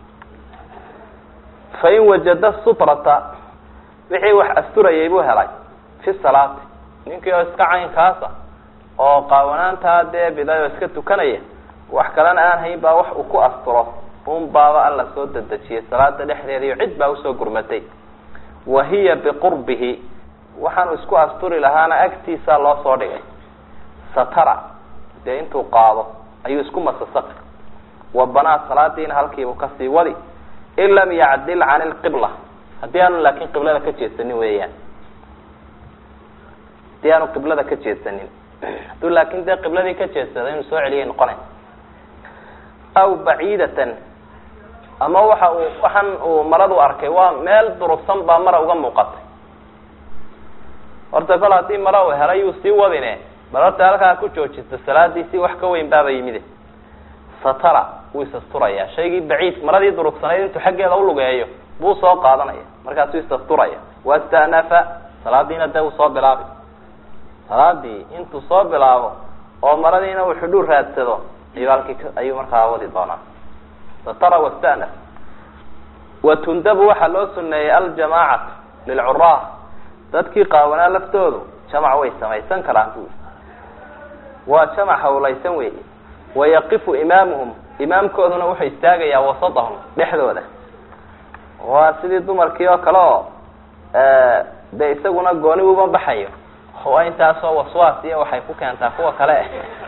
fain wajada sutrata wixii wax asturayay buu helay fi salaati ninkii oo iska caynkaasa oo qaawanaantaa dee biday oo iska tukanaya wax kalena aan hayn baa wax uu ku asturo un baaba alla soo dedejiyay salaada dhexdeeda iyo cid baa usoo gurmatay wa hiya biqurbihi waxaanu isku asturi lahaana agtiisaa loo soo dhigay satara dee intuu qaado ayuu isku masasaqi wa banaa salaadiina halkiibu kasii wadi in lam yacdil can ilqibla haddii aanu laakin qiblada ka jeedsanin weeyaan haddii aanu qiblada ka jeedsanin hadduu laakin dee qibladii ka jeedsada inuu soo celiyay noqonay aw baciidatan ama waxa uu waxan uu maradu arkay waa meel durugsan baa mara uga muuqatay horta kol haddii mara uu helay yuu sii wadine bal horta halkaa ku joojista salaadiisii wax ka weyn baaba yimide satara wuu isasturayaa shaygii baciid maradii durugsanayd intuu xaggeeda ulugeeyo buu soo qaadanaya markaasuu isasturaya wastanafa salaadiina dee uu soo bilaabay salaadii intuu soo bilaabo oo maradiina uu xudhuur raadsado ayuu halkii ayuu markaa wadi doonaa satara wastanaf watundabu waxaa loo suneeyey aljamaacatu lilcuraah dadkii qaawanaa laftoodu jamac way samaysan karaan bu waa jamac hawlaysan weeye wayaqifu imaamuhum imaamkooduna wuxuu istaagayaa wasadahum dhexdooda waa sidii dumarkii oo kale oo dee isaguna gooni uma baxayo waa intaasoo waswaas iyo waxay ku keentaa kuwa kale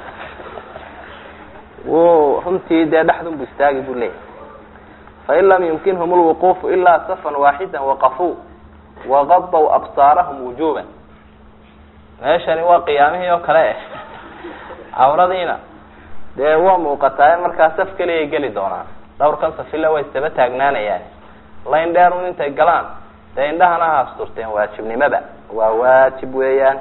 wuu runtii dee dhexdun bu istaagi bu leeyahy fain lam yumkinhum lwuquufu ilaa safan waaxida waqafuu waqadaw absaarahum wujuban meeshani waa qiyaamihii oo kale eh cawradiina dee waa muuqataa markaa saf keliyay geli doonaan dhawrkan safile way isdaba taagnaanayaan layn dheerun intay galaan dee indhahana ha asturteen waajibnimada waa waajib weeyaan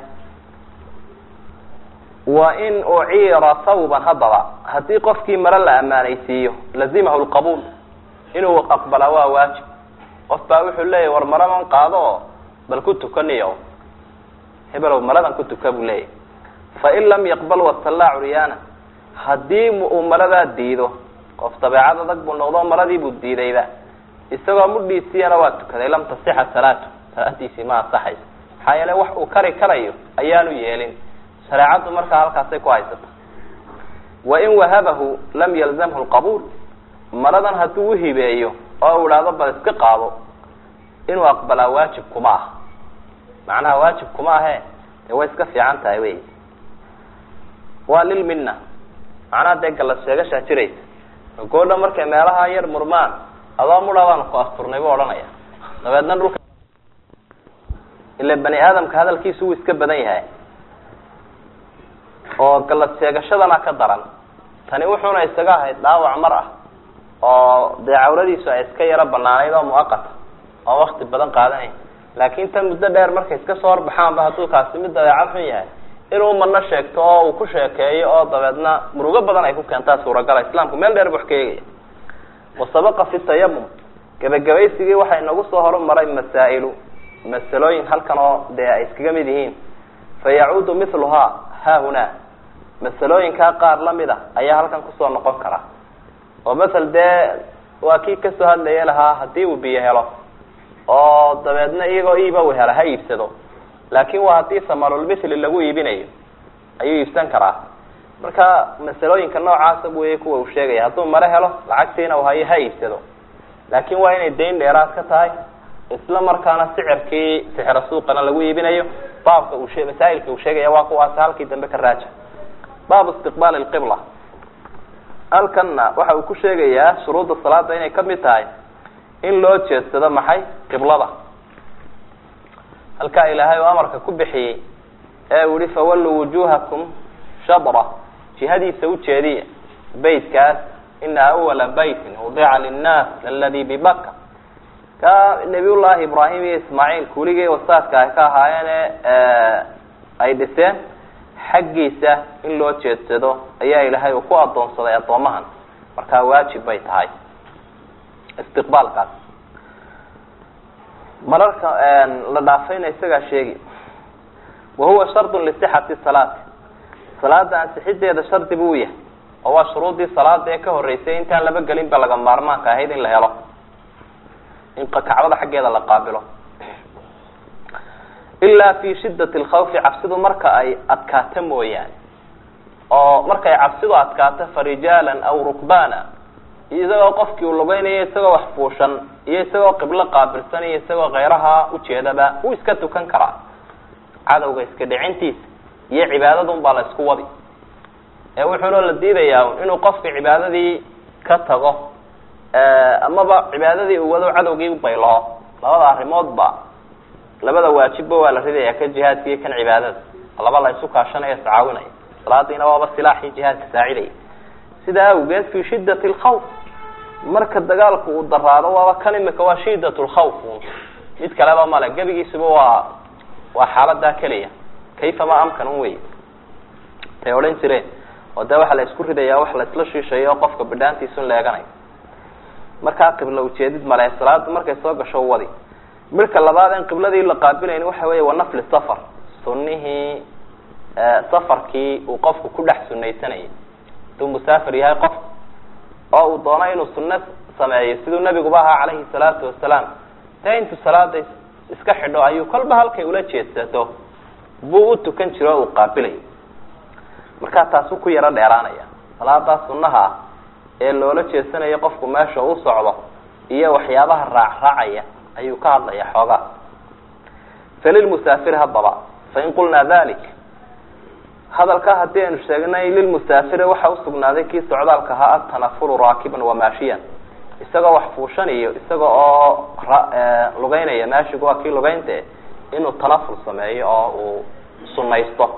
wa in uciira thawban haddaba haddii qofkii mare la ammaanaysiiyo lazimahu lqabuul inuu aqbalaa waa waajib qof baa wuxuu leeyahy war maradan qaado oo bal ku tukaniyo hebelow maradan ku tuka buu leeyahy fain lam yaqbal wasallaa curyaana haddii uu maradaa diido qof dabeecad adag buu noqdo maradii buu diidayba isagoo mudhiisiyana waa tukaday lam tasixa salaatu salaadiisii ma asaxayso maxaa yeele wax uu kari karayo ayaanu yeelin shareecaddu markaa halkaasay ku haysata wain wahabahu lam yalzamhu lqabuul maradan hadduu uhibeeyo oo u idhaahdo bal iska qaado inuu aqbalaa waajib kuma ah macnaha waajib kuma ahe dee way iska fiican tahay wey waa lilmina macnaha dee gallas sheegashaa jiraysa goodha markay meelaha yar murmaan adoo mudha baan ku asturnay buu odhanaya dabeedna dhulka ila bani aadamka hadalkiisu wuu iska badan yahay oo gallas sheegashadana ka daran tani wuxuuna isaga ahayd dhaawac mar ah oo dee cawradiisu ay iska yaro banaanayd oo muaqata oo wakti badan qaadanay laakin tan muddo dheer markay iska soo horbaxaanba hadduu kaasi mid dabeecad xun yahay inuu mano sheegto oo uu ku sheekeeyo oo dabeedna murugo badan ay ku keentaa suuragala islaamku meel dheer bu wax ka eegaya wasabaqa fi tayamum gebagabaysigii waxaa inagu soo horumaray masaa'ilu masalooyin halkan oo dee ay iskaga mid yihiin fa yacuudu miluhaa haahunaa masalooyinkaa qaar lamid a ayaa halkan kusoo noqon kara oo masel dee waa kii kasoo hadlaya lahaa haddii uu biyo helo oo dabeedna iyagoo iiba u hela ha iibsado laakin waa haddii samalulmithli lagu iibinayo ayuu iibsan karaa marka masalooyinka noocaasa wey kuwa uu sheegaya hadduu mare helo lacagtiina uu hayo ha iibsado laakin waa inay dayn dheeraad ka tahay isla markaana sicirkii sixiro suuqana lagu iibinayo baabka uu she masaa'ilka uu sheegaya waa kuwaas halkii dambe ka raaja baabu istiqbaali lqibla halkanna waxa uu ku sheegayaa shuruudda salaada inay kamid tahay in loo jeedsado maxay qiblada halkaa ilaahay oo amarka ku bixiyey ee uu yihi fawalluu wujuhakum shadra jihadiisa ujeediya beytkaas ina awala beytin wudica linnaas laladi bibaka ka nabiy llahi ibraahim iyo ismaaciil kuligii wasaadka ay ka ahaayeene ay dhiseen xaggiisa in loo jeedsado ayaa ilaahay uu ku adoonsaday addoomahan markaa waajib bay tahay istiqbaalkaas mararka la dhaafayna isagaa sheegi wa huwa shardun lisixati salaati salaada ansixideeda shardi buu yahay oo waa shuruudii salaada ee ka horeysay intaan laba gelin ba laga maarmaanka ahayd in la helo in kacbada xaggeeda la qaabilo ilaa fi shidat lkhawfi cabsidu marka ay adkaato mooyaane oo markay cabsidu adkaato farijaalan aw rukbana isagoo qofkii uu lugeynayo isagoo wax fuushan iyo isagoo qiblo qaabilsan iyo isagoo keyraha ujeedaba wuu iska tukan karaa cadowga iska dhicintiisa iyo cibaadadun baa la isku wadi ee wuxuuna la diidayaa inuu qofka cibaadadii ka tago amaba cibaadadii uu wado cadowgii ubaylaho labada arrimoodba labada waajibba waa la ridaya kan jihaadka iyo kan cibaadada laba la isu kaashanaya iscaawinaya salaadiina waaba silaaxii jihaadka saacidaya sidaa awgeed fi shidat lkhawf marka dagaalku uu daraado waaba kan imika waa shidat lkhawf mid kaleba male gebigiisuba waa waa xaaladaa keliya kayfa ma amkan un wey tay odhan jireen oo dee waxaa la isku ridayaa wax la isla shiishayo oo qofka bidhaantiisun leeganayo markaa qibla ujeedid male salaada markay soo gasho wadi midka labaad en qibladii la qaabilayn waxa weya waa nafli safar sunihii safarkii uu qofku ku dhex sunaysanayay haduu musaafir yahay qof oo uu doono inuu sunno sameeyo siduu nabiguba ahaa calayhi salaatu wasalaam dee intuu salaada iska xidho ayuu kolba halkay ula jeedsato buu u tukan jiro o uu qaabilayo markaa taasuu ku yaro dheeraanaya salaadaa sunnaha ah ee loola jeedsanayo qofku meesha u socdo iyo waxyaabaha raac raacaya ayuu ka hadlaya xoogaa falilmusaafiri haddaba fain qulnaa dalik hadalkaa haddii aynu sheegnay lilmusaafiri waxa usugnaaday kii socdaalka ahaa atanafulu raakiban wamaashiyan isagoo wax fuushanayo isaga oo lugeynaya maashigu waa kii lugeynte inuu tanaful sameeyo oo uu sunaysto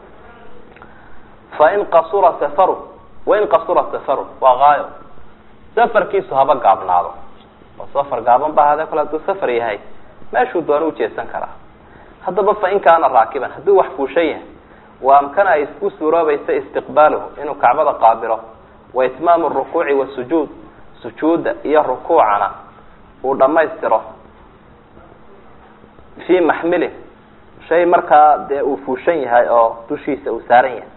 fain qasura safaru wain qasura safaru waa haayo safarkiisu haba gaabnaado oo safar gaaban ba hade kole haduu safar yahay meeshuu doona ujeedsan karaa haddaba fain kaana raakiban hadduu wax fuushan yahay wa amkana ay isku suuroobaysa istiqbaaluhu inuu kacbada qaabilo wa itmaamu rukuuci wasujuud sujuudda iyo rukuucana uu dhamaystiro fii maxmilin shay markaa dee uu fuushan yahay oo dushiisa uu saaran yahay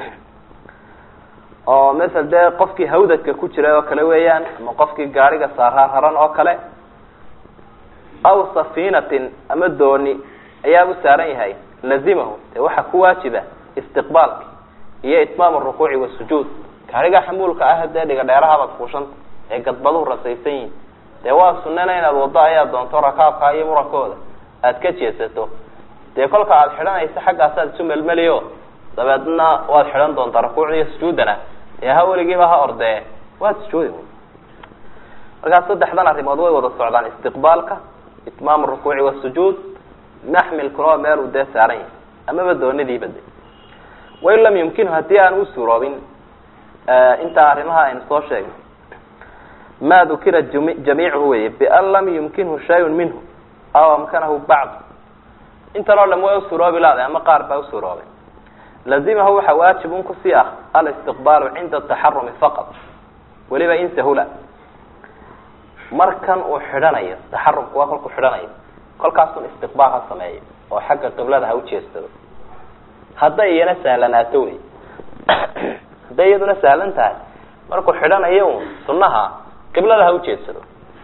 oo masel dee qofkii hawdadka ku jiray oo kale weeyaan ama qofkii gaariga saaraar haran oo kale aw safiinatin ama dooni ayaa u saaran yahay lazimahu dee waxaa ku waajiba istiqbaalki iyo itmaam rukuuci wasujuud gaariga xamuulka ah dee dhiga dheerahabaad fuushanta ee gadbaduhu rasaysan yihin dee waa sunana inaad wado ayaa doonto rakaabka iyo murankooda aad ka jeesato dee kolka aada xidhanaysa xaggaasaad isu melmeliyo dabeedna waad xidhan doontaa rukuucda iyo sujuudana dee ha weligiiba ha ordee waad sujuudi markaa saddexdan arrimood way wada socdaan istiqbaalka itmaam rukuuci wasujuud maxmilkuna waa meel uu dee saaran yahay amaba doonidiiba de wain lam yumkinhu haddii aan u suuroobin intaa arrimaha aynu soo sheegnay ma dukira jamiicuhu wey bian lam yumkinhu shayun minhu aw amkanahu bacd intan oo dham way usuroobi laada ama qaar baa usuroobay lazimahu waxa waajib un kusii ah alistiqbaalu cinda taxarumi faqad weliba in sahula markan uu xidhanayo taxarumku waa kolkuu xidhanayo kolkaasun istiqbaal ha sameeyo oo xagga qiblada ha ujeedsado hadday iyana sahlanaato wey hadday iyaduna sahlan tahay markuu xidhanayo un sunaha qiblada ha ujeedsado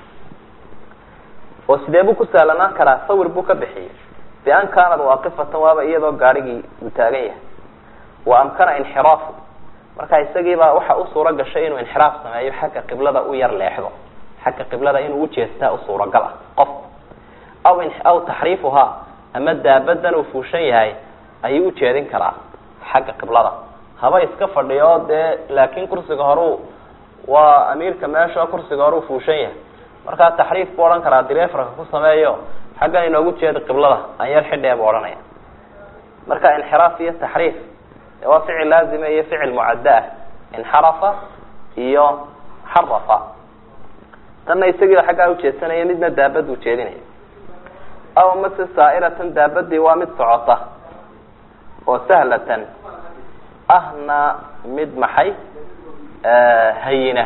oo sidee buu ku sahlanaan karaa sawir buu ka bixiyey bian kaanad waaqifatan waaba iyadoo gaadhigii uu taagan yahay wa amkana inxiraafu marka isagiibaa waxa u suuro gashay inuu inxiraaf sameeyo xagga qiblada u yar leexdo xagga qiblada inuu ujeestaa u suuragal ah qof aw aw taxriifuhaa ama daabadan uu fuushan yahay ayuu ujeedin karaa xagga qiblada haba iska fadhiyo dee laakin kursiga horeu waa amiirka meesha kursiga hore u fuushan yahay markaa taxriif buu odhan karaa direfarka ku sameeyo xaggan inoogu jeeda qiblada aan yar xidhee buu odhanaya marka inxiraaf iyo taxriif waa ficil laazima iyo ficil mucadda ah inxarafa iyo xarafa tanna isagiiba xaggaa ujeedsanaya midna daabad ujeedinaya aw mase saa'iratan daabadii waa mid socota oo sahlatan ahna mid maxay hayina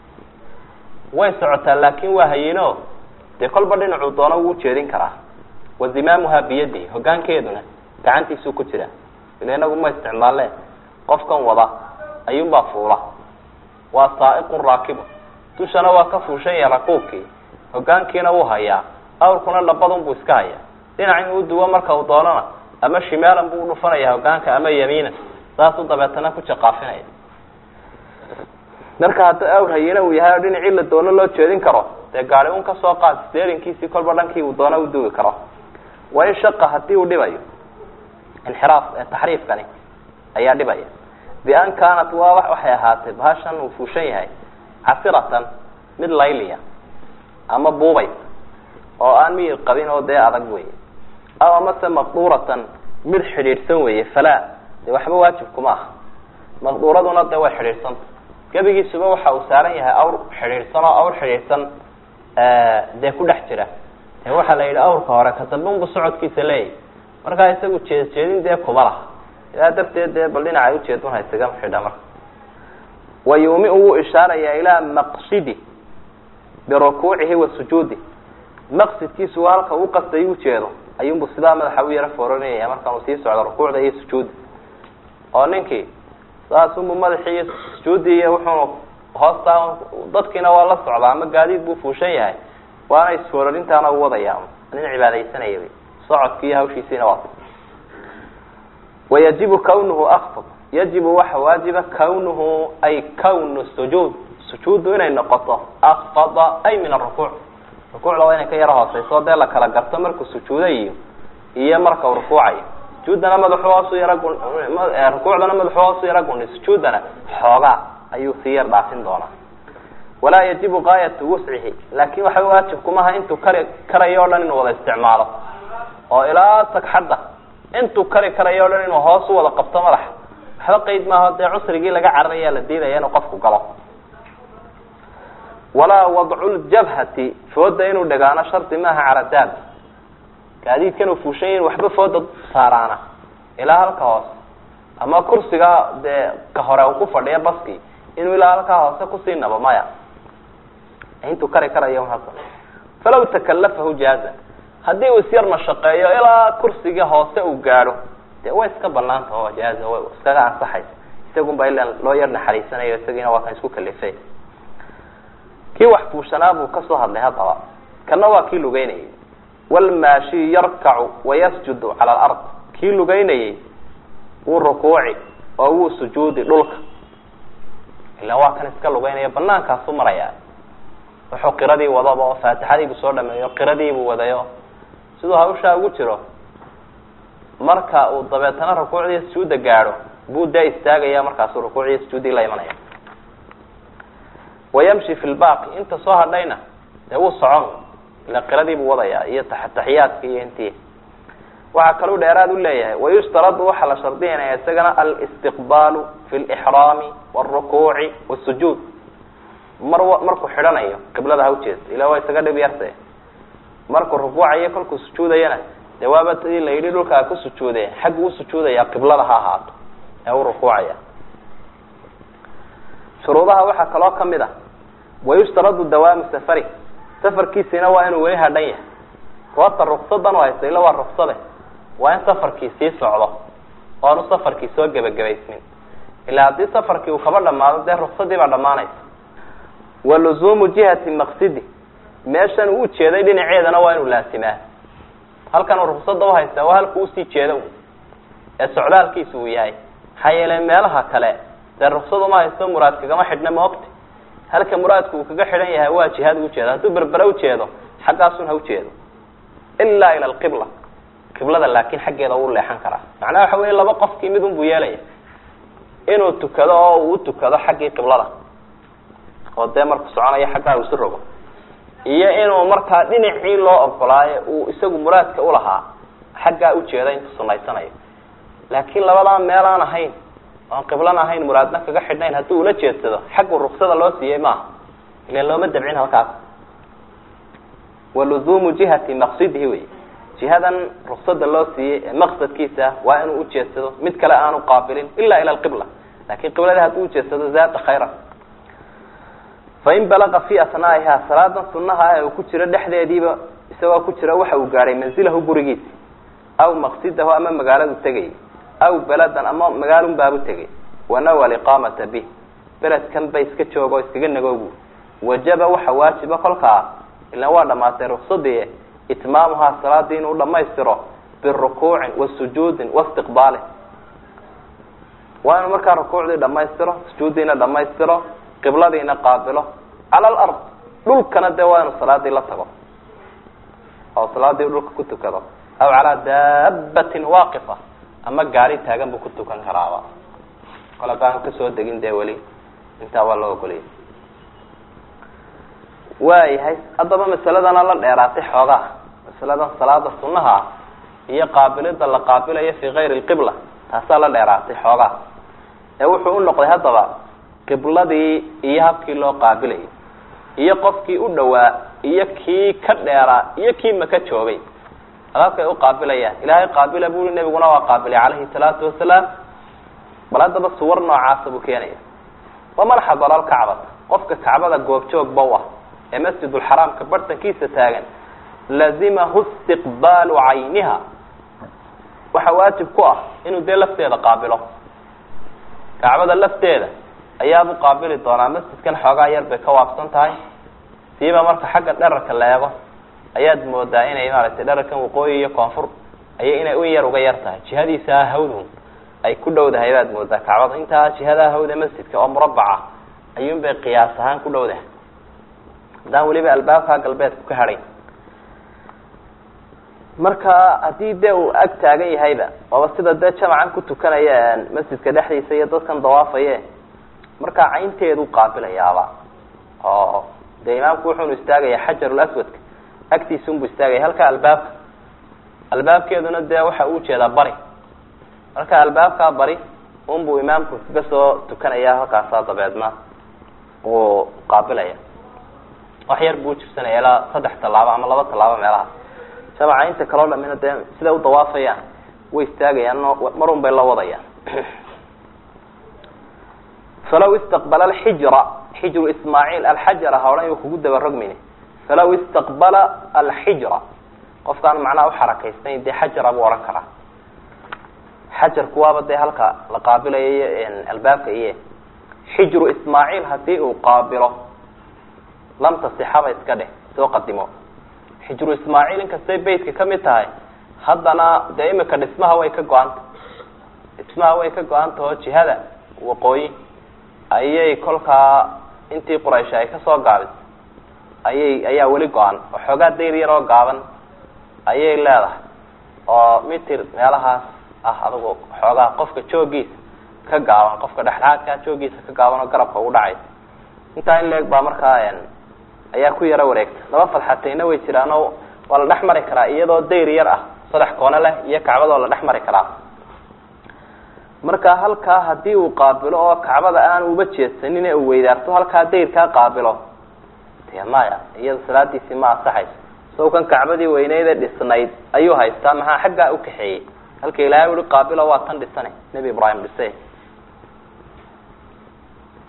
way socotaa laakin waa hayino dee kolba dhinacuu doono wuu ujeedin karaa wa zimaamuha biyadi hogaankeeduna gacantiisuu ku jira ila inagu ma isticmaalle qofkan wada ayuunbaa fuula waa saa'iqun raakibu dushana waa ka fuushan yahay rakuubkii hogaankiina wuu hayaa awrkuna dhabadun buu iska hayaa dhinac inuu uduwo marka uu doonana ama shimaalan buu udhufanaya hogaanka ama yamiinan saasuu dabeetana ku jaqaafinaya marka hadda awr hayina uu yahay oo dhinacii la doono loo jeedin karo dee gaari un kasoo qaad steerinkiisii kolba dhankii uu doono uduwi karo wa in shaqa hadii uu dhibayo inxiraaf taxriifkani ayaa dhibaya bian kaanat waa waxay ahaatay bahashan uu fuushan yahay casiratan mid layliya ama buubay oo aan miyir qabin oo dee adag wey aw amase maqduuratan mid xidhiidhsan weeye falaa dee waxba waajib kuma aha maqduuraduna dee way xidhiidhsanta gebigiisuba waxa uu saaran yahay awr xidhiidhsan oo awr xidhiidhsan dee ku dhex jira dee waxaa la yidhi awrka hore ka dambunbu socodkiisa leeyahy markaa isagu jeed jeedin dee kuma laha ilaa darteed dee bal dhinaca ujeedun haysaga xidha marka wa yuumiu wuu ishaarayaa ilaa maqsidi birukuucihi wa sujuudi maqsidkiisu waa halka uu qastay ujeedo ayuunbu sidaa madaxa u yaro fooranaya markaan uu sii socdo rukuucda iyo sujuudda oo ninkii saasunbu madaxii iyo sujuuddii iyo wuxuunu hoostaa dadkiina waa la socdaa ama gaadiid buu fuushan yahay waana isfoorarintaana u wadaya nin cibaadaysanaya wy socodkiiyo hawshiisiina waa wayajibu kawnuhu akfad yajibu waxa waajiba kawnuhu ay kawnu sujuud sujuuddu inay noqoto akfada ay min arukuuc rukuucda waa inay ka yaro hooseyso dee la kala garto markuu sujuudayo iyo marka uu rukuucayo sujuuddana madaxu hoosu yara gun rukuucdana madaxu hoosu yara guni sujuuddana xoogaa ayuu sii yar dhaafin doonaa walaa yajibu gaayatu wuscihi laakin waxa waajib kumaha intuu kari karayo o dhan inuu wada isticmaalo oo ilaa sagxadda intuu kari karayo o dhan inuu hoos u wada qabto madaxa waxba qeyd maaho dee cusrigii laga cararaya la diidaya inuu qofku galo walaa wadcu ljabhati fooda inuu dhagaano shardi maaha caradaab gaadiidkan uu fuushan yahin waxba fooda saaraana ilaa halka hoose ama kursiga dee ka hore uu ku fadhiya baski inuu ilaa halkaa hoose kusii nabo maya intuu kari karayo hasa falaw takalafahu jaaza haddii uu isyar mashaqeeyo ilaa kursiga hoose uu gaadho dee way iska banaanta oo jaaza way iskaga ansaxaysa isagun baa ila loo yar naxariisanayo isagiina waa kan isku kalifay kii wax fuushanaa buu kasoo hadlay haddaba kana waa kii lugeynayay walmaashi yarkacu wayasjudu cala alard kii lugeynayay wuu rukuuci oo wuu sujuudi dhulka ila waa kan iska lugeynaya banaankaasu maraya wuxuu qiradii wadaba oo faatixadiibuu soo dhameeyo qiradiibuu wadayo siduu hawshaa ugu jiro marka uu dabeetana rukuucdiiyo sujuudda gaadho buu dee istaagaya markaasuu rukuucdiiyo sujuuddii la imanaya wayamshi fi lbaaqi inta soo hadhayna dee wuu socon ila qiradiibuu wadaya iyo taxiyaadka iyo intii waxaa kaluu dheeraad u leeyahay wayushtaradu waxaa la shardinaya isagana alistiqbaalu fi lixraami wاlrukuuci wاsujuud mar markuu xidhanayo qiblada ha ujeesto ila waa isaga dhib yarse markuu rukuucayo kolkuu sujuudayana dee waaba tii la yidhi dhulka ha ku sujuude xaggu u sujuudaya qiblada ha ahaato ee u rukuucaya shuruudaha waxaa kaloo kamid a wayushtaradu dawaamu safari safarkiisina waa inuu weli hadhan yahay goobta ruksadan u haysta ila waa ruksade waa in safarkii sii socdo oo aanu safarkii soo gebagabaysnin ilaa haddii safarkii uu kaba dhamaado dee ruksadii baa dhamaanaysa wa luzuumu jihati maqsidi meeshan uu ujeeday dhinaceedana waa inuu laasimaa halkan uu ruksada uhaystaa waa halku usii jeeda ee socdaalkiisa uu yahay maxaa yeelay meelaha kale dee ruksad uma haysto muraad kagama xidhna maogti halka muraadku uu kaga xidhan yahay waa jihaad ujeeda hadduu berbere ujeedo xaggaasun ha ujeedo ilaa ila alqibla qiblada laakin xaggeeda uu leexan karaa macnaha waxa weya laba qofkii mid un buu yeelaya inuu tukado oo uu utukado xaggii qiblada oo dee marku soconayo xaggaa uu isu rogo iyo inuu markaa dhinacii loo ogolaayo uu isagu muraadka ulahaa xaggaa ujeeda intuu sunaysanayo laakiin labadaa meel aan ahayn oan qiblana ahayn muraadna kaga xidhnayn haddii ula jeedsado xaggu ruksada loo siiyey maaha ilan looma dabcin halkaas waluzuumu jihati maqsidihi wey jihadan ruksada loo siiyey ee maqsadkiisa waa inuu ujeedsado mid kale aanu qaabilin ila ila alqibla lakin qibladii hadduu ujeedsado zaada khayra fain balaqa fi asnaa'iha salaadan sunaha ee uu ku jiro dhexdeediiba isagoo ku jira waxa uu gaadhay manzilahu gurigiisa aw maqsidahu ama magaaladu tegay aw beladan ama magaalun baabu tegay wanawa liqaamata bih beledkan ba iska joogo iskaga nagoobu wajaba waxa waajiba kolkaa ilan waa dhamaatay ruksadii itmaamuhaa salaadii inuu dhamaystiro birukuucin wa sujuudin waistiqbaalin waa inuu markaa rukuucdii dhamaystiro sujuuddiina dhamaystiro qibladiina qaabilo cala alard dhulkana dee waa inuu salaadii la tago oo salaadii dhulka ku tukado aw calaa daabatin waaqifa ama gaari taagan buu ku tukan karaaba kole baanu kasoo degin dee weli intaa waa loo ogoliyay waayahay haddaba masaladana la dheeraatay xoogaa masaladan salaada sunaha ah iyo qaabilida la qaabilayo fi kayri lqibla taasaa la dheeraatay xoogaa ee wuxuu u noqday haddaba qibladii iyo habkii loo qaabilayay iyo qofkii u dhawaa iyo kii ka dheeraa iyo kii maka joogay habkay u qaabilayaan ilaahay qaabila bui nebiguna waa qaabilay calayhi salaatu wasalaam bal haddaba suwar noocaasa buu keenaya waman xadara alkacbata qofka kacbada goobjoogba u ah ee masjidulxaraamka bartankiisa taagan lazimahu istiqbaalu cayniha waxaa waajib ku ah inuu dee lafteeda qaabilo kacbada lafteeda ayaabuu qaabili doonaa masjidkan xoogaa yar bay ka waabsan tahay siiba marka xagga dherarka la eego ayaad moodaa inay maaragtay dherarkan waqooyi iyo koonfur ayay inay u yar uga yar tahay jihadiisa hawdun ay ku dhowdahay baad moodaa kacbada intaa jihadaa hawda masjidka oo murabaca ayuun bay qiyaas ahaan ku dhowdahay haddaan weliba albaabkaa galbeedku ka hadhayn marka haddii dee uu ag taagan yahayba waaba sida dee jamacan ku tukanaya masjidka dhexdiisa iyo dadkan dawaafaye markaa caynteedu qaabilayaaba oo dee imaamku wuxuunu istaagaya xajarul aswadka agtiisunbuu istaagaya halka albaabka albaabkeeduna dee waxa uu jeedaa bari marka albaabkaa bari unbuu imaamku kaga soo tukanaya halkaasaa dabeedna uu qaabilaya wax yar buu jirsanaya ilaa saddex tallaabo ama laba tallaabo meelaha jamaca inta kaloo dhamina dee siday u dawaafayaan way istaagayaan marun bay la wadayaan falaw istaqbala alxijra xijru ismaaciil alxajara ha odhan yu kugu daba rogmine falaw istaqbala alxijra qofkaan macnaha uxarakaysnayn dee xajara buu odhan karaa xajarku waaba dee halka la qaabilayo albaabka iyo xijru ismaaciil hadii uu qaabilo lam tasixaba iska dheh soo qadimo xijru ismaaciil inkastay beytka kamid tahay haddana dee imika dhismaha way ka go-anta dhismaha way ka go-anta oo jihada waqooyi ayay kolkaa intii quraysh ay kasoo gaabis ayay ayaa weli go-an oo xoogaa dayr yar oo gaaban ayay leedahay oo mitir meelahaas ah adugu xoogaa qofka joogiisa ka gaaban qofka dhexdhexaadkaa joogiisa ka gaaban oo garabka ugu dhacaysa intaa in leeg baa markaa ayaa ku yaro wareegta laba fadxatayna way jiraan oo waa la dhex mari karaa iyadoo dayr yar ah saddex koone leh iyo kacbadoo la dhex mari karaa marka halkaa hadii uu qaabilo oo kacbada aan uba jeedsanin ee uu weydaarto halkaa dayrkaa qaabilo de maya iyada salaadiisii ma ansaxayso sawkan kacbadii weyneydee dhisnayd ayuu haystaa maxaa xaggaa ukaxeeyey halka ilaahay ui qaabilo waa tan dhisane nebi ibraahim dhise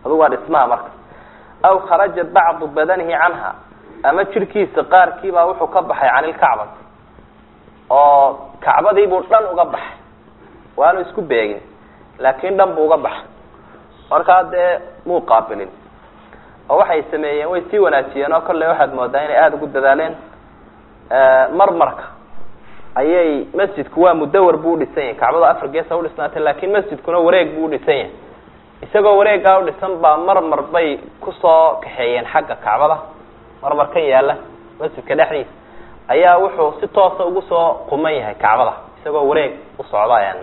adu waa dhismaha marka aw kharaja bacdu badanihi canha ama jirhkiisa qaarkiibaa wuxuu ka baxay can ilkacbati oo kacbadiibuu dhan uga baxay waanu isku beegin laakiin dhan buu uga baxay markaa dee muu qaabilin oo waxay sameeyeen way sii wanaajiyeen oo kolley waxaad moodaa inay aada ugu dadaaleen marmarka ayay masjidku waa mudawar buu udhisan yahay kacbada afar geesa udhisnaatay laakiin masjidkuna wareeg buu udhisan yahay isagoo wareegaa udhisan baa marmar bay kusoo kaxeeyeen xagga kacbada marmar kan yaala masjidka dhexdiisa ayaa wuxuu si toosa ugu soo quman yahay kacbada isagoo wareeg u socda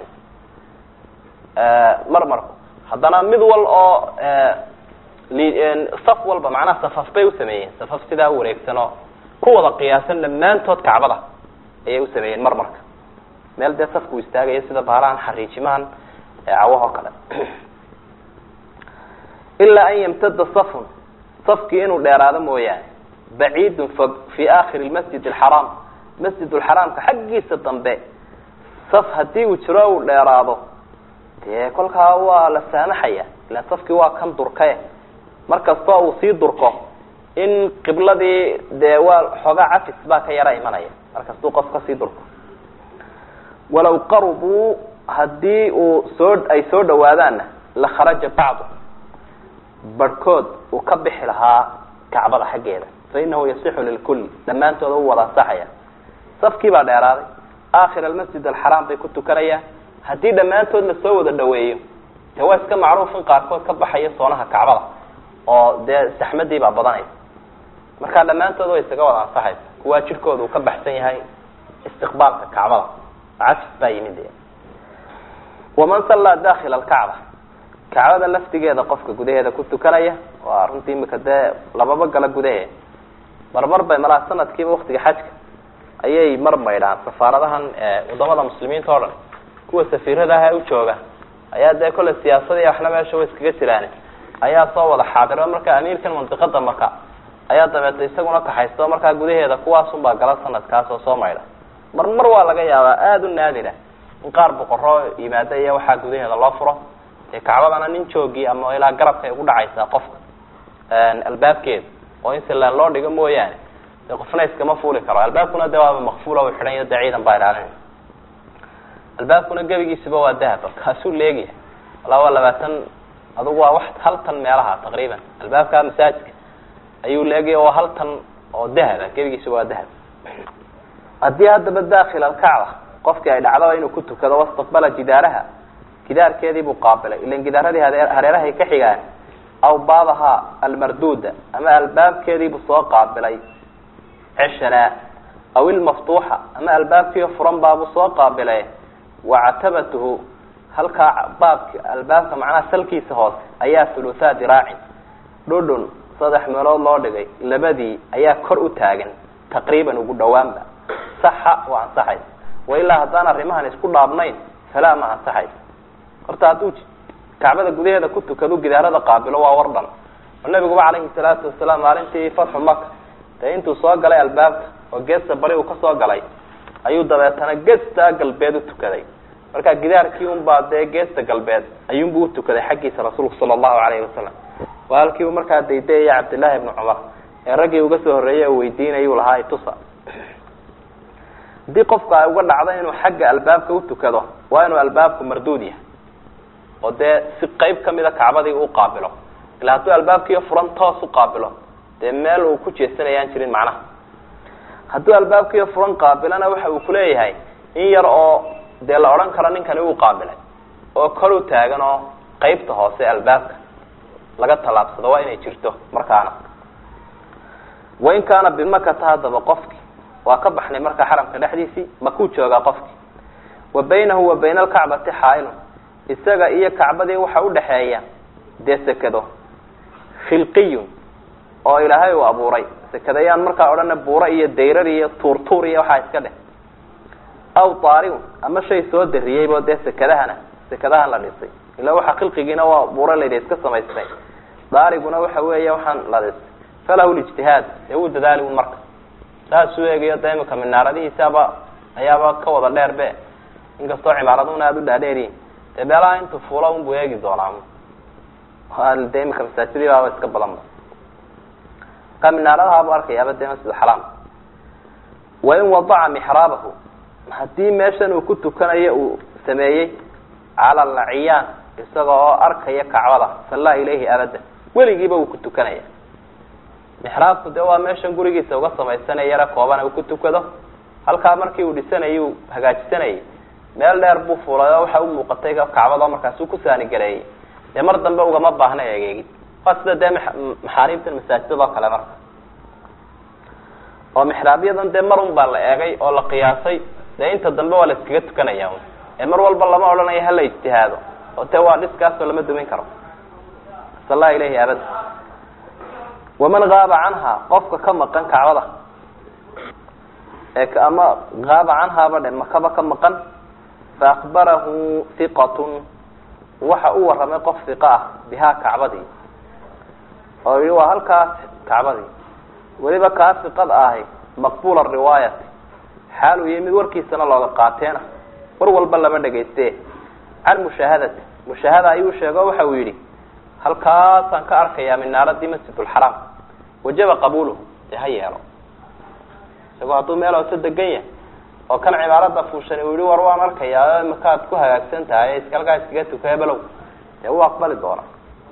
marmarku haddana mid wal oo saf walba macnaha safaf bay usameeyeen safaf sidaa wareegsanoo ku wada qiyaasan dhammaantood kacbada ayay usameeyeen marmarka meel dee safku istaagayo sida baalahan xariijimahan cawahoo kale ilaa an yamtada safun safkii inuu dheeraado mooyaane baciidun fog fi akhiri lmasjid alxaraam masjid lxaraamka xaggiisa dambe saf haddii uu jiro uu dheeraado dee kolkaa waa la saamaxaya ilan safkii waa kan durkae markastoo uu sii durko in qibladii dee waa xoogaa cafis baa ka yara imanaya markastuu qof kasii durko walaw qarubuu haddii uu soo ay soo dhawaadaanna la kharaja bacdu barhkood uu ka bixi lahaa kacbada xaggeeda fa inahu yasixu lilkulli dhammaantooda u wada ansaxaya safkii baa dheeraaday aakhir almasjid alxaraam bay ku tukanayaan haddii dhammaantood lasoo wada dhaweeyo dee waa iska macruuf in qaarkood ka baxayo soonaha kacbada oo dee saxmadii baa badanaysa markaa dhammaantood way isaga wada ansaxaysa kuwaa jirkooda uu ka baxsan yahay istiqbaalka kacbada cafis baa yimid de waman sallaa dakila alkacba kacbada laftigeeda qofka gudaheeda ku tukanaya waa runtii imika dee lababa gala gudaheeda marmar bay malaa sanadkiiba waktiga xajka ayay mar maydhaan safaaradahan wadamada muslimiinta o dhan kuwa safiiradaha u jooga ayaa dee kolle siyaasada iyo waxna meesha way iskaga jiraan ayaa soo wada xaadiro marka amiirkan mandiqada maka ayaa dabeeta isaguna kaxaysto markaa gudaheeda kuwaasun baa gala sanadkaas oo soo maydha mar mar waa laga yaabaa aada u naadira in qaar boqoroo yimaada iyo waxaa gudaheeda loo furo dee kacbadana nin joogii ama ilaa garabka ay ugu dhacaysaa qofka albaabkeeda oo in silaan loo dhigo mooyaane dee qofna iskama fuuli karo albaabkuna de waaba makfuula u xidhan iyo dee ciidan baa ilaalinaya albaabkuna gebigiisiba waa dahab kaasuu leegyahay walaa waa labaatan adugu waa wax hal tan meelaha taqriiban albaabka masaajidka ayuu leegaya waa hal tan oo dahaba gebigiisiba waa dahab haddii haddaba dakil alkacba qofkii ay dhacdaba inuu ku tukado wastaqbala jidaaraha gidaarkeedii buu qaabilay ilan gidaaradii hareerahay ka xigaan aw baabaha almarduuda ama albaabkeediibuu soo qaabilay ceshanaa aw ilmaftuuxa ama albaabkii furan baabuu soo qaabilay wacatabatuhu halkaa baabka albaabka macnaha salkiisa hoose ayaa huluthaa diraacin dhudhun saddex meelood loo dhigay labadii ayaa kor u taagan taqriiban ugu dhawaanba saxa waa ansaxaysa wailaa haddaan arrimahan isku dhaabnayn falaa ma ansaxaysa horta hadduu kacbada gudaheeda ku tukado gidaarada qaabilo waa war dhan oo nabiguba calayhi salaatu wasalaam maalintii fatxu maka dee intuu soo galay albaabka oo geesta bari uu kasoo galay ayuu dabeetana geesta galbeed u tukaday marka gidaarkii unbaa dee geesta galbeed ayuunbu utukaday xaggiisa rasuulku sala allahu alayhi wasalam waa halkii uu markaa daydayaya cabdillaahi ibnu cumar ee raggii uga soo horreeyey oo weydiinayuu lahaa itusa haddii qofku ay uga dhacdo inuu xagga albaabka utukado waa inuu albaabku marduud yahay oo dee si qeyb kamida kacbadii uu qaabilo ila hadduu albaabkiiyo furan toos u qaabilo dee meel uu ku jeesanayaan jirin macnaha hadduu albaabkiiyo furan qaabilana waxa uu kuleeyahay in yar oo dee la odhan karo ninkani uu qaabilay oo kor u taagan oo qeybta hoose albaabka laga tallaabsado waa inay jirto markaana wain kaana bimakata haddaba qofki waa ka baxnay markaa xaramka dhexdiisii makuu joogaa qofki wa baynahu wa bayna alkacbati xaailun isaga iyo kacbadii waxa udhaxeeya dee sekado khilqiyun oo ilaahay uu abuuray sekadayaan markaa odhana buuro iyo dayrar iyo tuurtuur iyo waxaa iska dheh aw taariun ama shay soo dariyeybo dee sekadahana sekadahan la dhisay ila waxa khilqigiina waa buuro layidhi iska samaystay daariguna waxa weeya waxaan la dhisay falahu lijtihaad dee wuu dadaali un marka saasuu eegayo de imika minaaradihiisaaba ayaaba ka wada dheer be inkastoo cimaaraduna aada u dhaadheeriyin dee meelaha intu fuula unbuu eegi doonaa de imika masaajidii baaba iska badanba ka minaaradahabu arkayaaba dee masjid xaraam wain wadaca mixraabahu haddii meeshan uu ku tukanayo uu sameeyey cala alciyaan isaga oo arkaya kacbada sallaa ilayhi abada weligiiba uu ku tukanaya mixraabku dee waa meeshan gurigiisa uga samaysanaya yara kooban uu ku tukado halkaa markii uu dhisanayay uu hagaajisanayay meel dheer buu fuulay oo waxa u muuqatay kacbada markaas uu ku saanigareeyey dee mar dambe ugama baahna egeegid waa sida dee maxaariibtan masaajidad oo kale marka oo mixraabyadan dee mar un baa la eegay oo la qiyaasay dee inta dambe waa la iskaga tukanaya un ee mar walba lama odhanayo hala ijtihaado oo dee waa dhiskaasoo lama dumin karo salla ilayhi abada waman gaaba canha qofka ka maqan kacbada ee ama gaaba canhaaba dhe makaba ka maqan faakbarahu hiqatun waxa u warramay qof hiqa ah bihaa kacbadii oo yihi waa halkaas kacbadii weliba kaa hiqada ahi maqbula riwaayati xaal uu yahay mid warkiisana looga qaateena war walba lama dhegayste can mushaahadati mushaahada ayuu sheego waxa uu yidhi halkaasaan ka arkayaa minaaradii masjidulxaraam wajaba qabuuluhu dee ha yeelo isagoo hadduu meel hoose degan yahay oo kan cibaarada fuushan uu yihi war waan arkayaa makaad ku hagaagsan tahay iska halkaa iskaga tukaya below dee wuu aqbali doona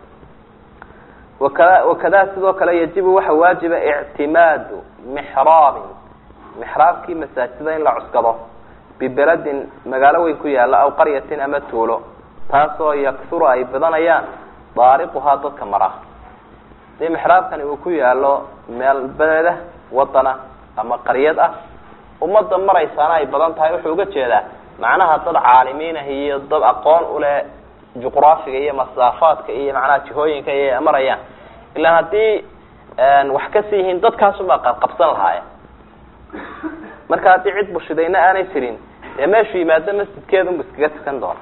wakada wakada sidoo kale yajibu waxa waajiba ictimaadu mixraabin mixraabkii masaajida in la cuskado bibeladin magaalo weyn ku yaala aw qaryatin ama tuulo taasoo yaksuru ay badanayaan daariquhaa dadka mara dee mixraabkani uu ku yaalo meel beleda wadana ama qaryad ah ummadda maraysaana ay badan tahay wuxuu uga jeedaa macnaha dad caalimiin ah iyo dad aqoon uleh juqraafiga iyo masaafaadka iyo macnaha jihooyinka iyo marayaan ilaan haddii wax kasi yihiin dadkaasumaa qabqabsan lahaaya marka haddii cid bushidayna aanay jirin dee meeshuu yimaado masjidkeedunbu iskaga tukan doona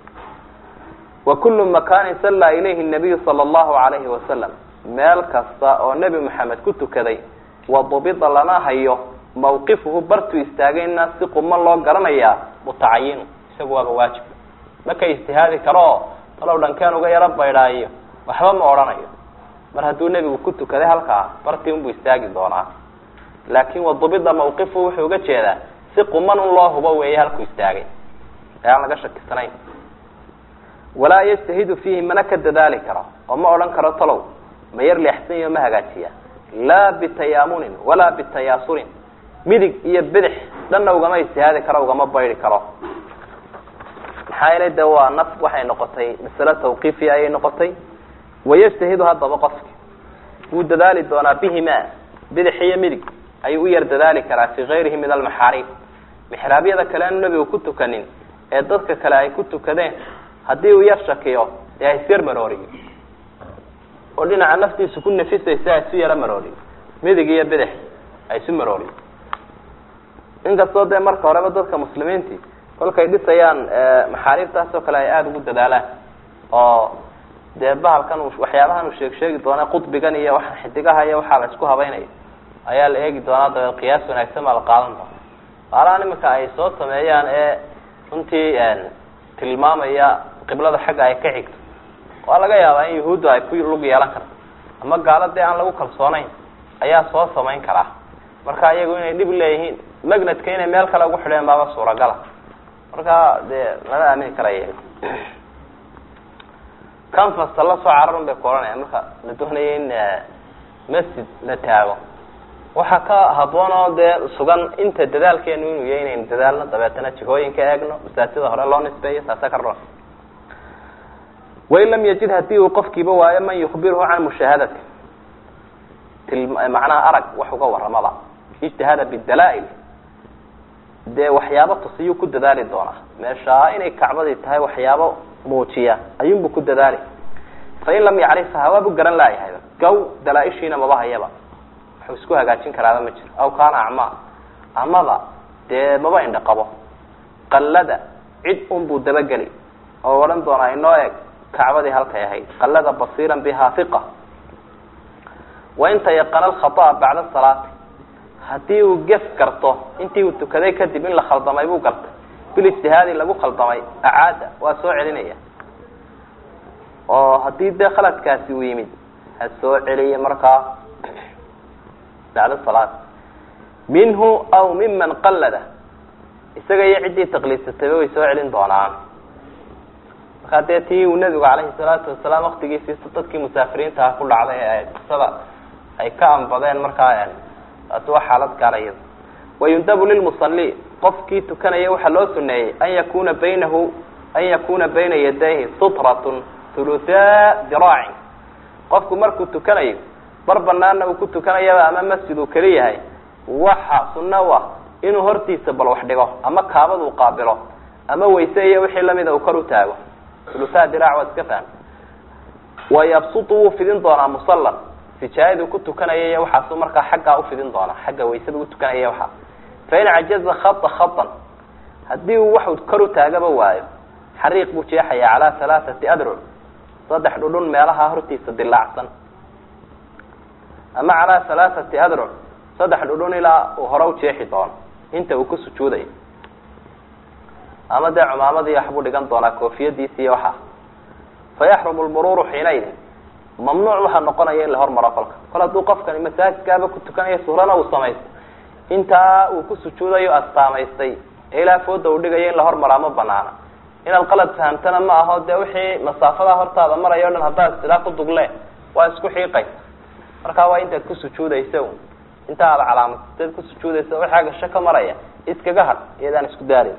wa kullu makanin sallaa ilayhi nabiyu sala allahu alayhi wasalam meel kasta oo nebi maxamed ku tukaday wadubida lana hayo mawqifuhu bartuu istaagayna si quman loo garanayaa mutacayinu isagu waaba waajib maka ijtihaadi karo oo talow dhankeen uga yaro baydhaayo waxba ma odhanayo mar hadduu nebigu ku tukaday halkaa bartii unbuu istaagi doonaa laakin wadubida mawqifuhu wuxuu uga jeedaa si quman un loo hubo weeye halkuu istaagay ee aan laga shakisanayn walaa yajtahidu fiihi mana ka dadaali karo oo ma odhan karo talow ma yar leexsan yaho ma hagaajiya laa bitayaamunin walaa bitayaasurin midig iyo bidix dhanna ugama ijtihaadi karo ugama baydi karo maxaa yeelay de waa naf waxay noqotay masale tawqiifiya ayay noqotay wayajtahidu haddaba qofki wuu dadaali doonaa bihima bidix iyo midig ayuu u yar dadaali karaa fi gayrihi min almaxaariib mixraabyada kale aanu nebigu ku tukanin ee dadka kale ay ku tukadeen haddii uu yar shakiyo dee ha isyar marooriyo oo dhinaca naftiisu ku nafisaysa ha isu yaro marooriyo midig iyo bidix ha isu marooriyo inkastoo dee marka horeba dadka muslimiintii kolkay dhisayaan maxaariibtaas oo kale ay aada ugu dadaalaan oo dee bahalkan waxyaabahan uu sheeg sheegi doona qudbigan iyo waxa xidigaha iyo waxaa la isku habaynayo ayaa la eegi doonaa dabeed qiyaas wanaagsan baa la qaadan doona baalahan iminka ay soo sameeyaan ee runtii tilmaamaya qiblada xagga ay ka xigto waa laga yaabaa in yahuuddu ay ku lug yeelan karto ama gaaladii aan lagu kalsoonayn ayaa soo samayn karaa marka iyagu inay dhib leeyihiin magnetka inay meel kale ugu xidheen baaba suuragala marka dee lama aamini karaya canfasta la soo cararun bay ku odhanayaan marka la doonaya in masjid la taago waxaa ka haboon oo dee sugan inta dadaalkeenu inuu yahay inaynu dadaalno dabeetana jihooyinka eegno masaajida hore loo nisbeeyo taasa ka ron wain lam yajid hadii uu qofkiiba waayo man yukbirhu can mushaahadati macnaha arag wax uga waramaba ijtihaada bidalaa-il dee waxyaabo tusiyuu ku dadaali doonaa meeshaa inay kacbadii tahay waxyaabo muujiya ayuunbu ku dadaali fain lam yacrifha hawaabu garan laayahayba gaw dalaa-ishiina maba hayaba waxuu isku hagaajin karaaba ma jiro aw kaana acmaa amaba dee maba indha qabo qallada cid unbuu dabageli oo odhan doonaa inoo eg kacbadii halkay ahayd qallada basiiran biha hiqa wain tayaqana alkhata'a bacda salaati haddii uu gef garto intii uu tukaday kadib in la khaldamay buu gartay bilijtihaadi lagu khaldamay acaada waa soo celinaya oo haddii dee khaladkaasi uu yimid ha soo celiya markaa bacda salaad minhu aw miman qallada isaga iyo ciddii taqliidsatayba way soo celin doonaan markaa dee tii uu nebigu calayhi salaatu wasalaam waktigiisiisa dadkii musaafiriintaha ku dhacday ee qisada ay ka anbadeen markaa taasi waa xaalad gaara iyada wayundabu lilmusali qofkii tukanaya waxaa loo suneeyey an yakuna baynahu an yakuna bayna yadayhi sutratun huluthaa diraacin qofku markuu tukanayo bar banaana uu ku tukanayaba ama masjid uu keli yahay waxa sunna u ah inuu hortiisa bal wax dhigo ama kaabad uu qaabilo ama wayse iyo wixii lamida uu kor u taago huluthaa diraac waa iska faham wayabsutu wuu fidin doonaa musallan sijaayadu ku tukanaya iyo waxaasu markaa xaggaa ufidin doonaa xagga waysada u tukanaya waxaa fain cajaza khata khatan haddii uu waxu kor u taagaba waayo xariiq buu jeexaya calaa halaathati adruc saddex dhudhun meelaha hortiisa dilaacsan ama calaa halaathati adruc saddex dhudhun ilaa uu hore u jeexi doono inta uu ku sujuudayo ama dee cumaamadii waxbuu dhigan doonaa koofiyadiisi iyo waxaa fayaxrumu lmuruuru xiinaydin mamnuuc waxaa noqonaya in la hormaro kolka kol hadduu qofkani masaajidkaaba ku tukanayo suurana uu samaysto intaa uu ku sujuudayo astaamaystay ee ilaa fooda uu dhigayo in la hormaraa ma banaana inaad qalad fahamtana ma aho dee wixii masaafadaa hortaada marayo o dhan haddaad istilaa ku dugle waa isku xiiqaysa markaa waa intaad ku sujuudaysa un inta aad calaamadsateed ku sujuudaysa wixii agasho ka maraya iskaga had iyadaan isku daarin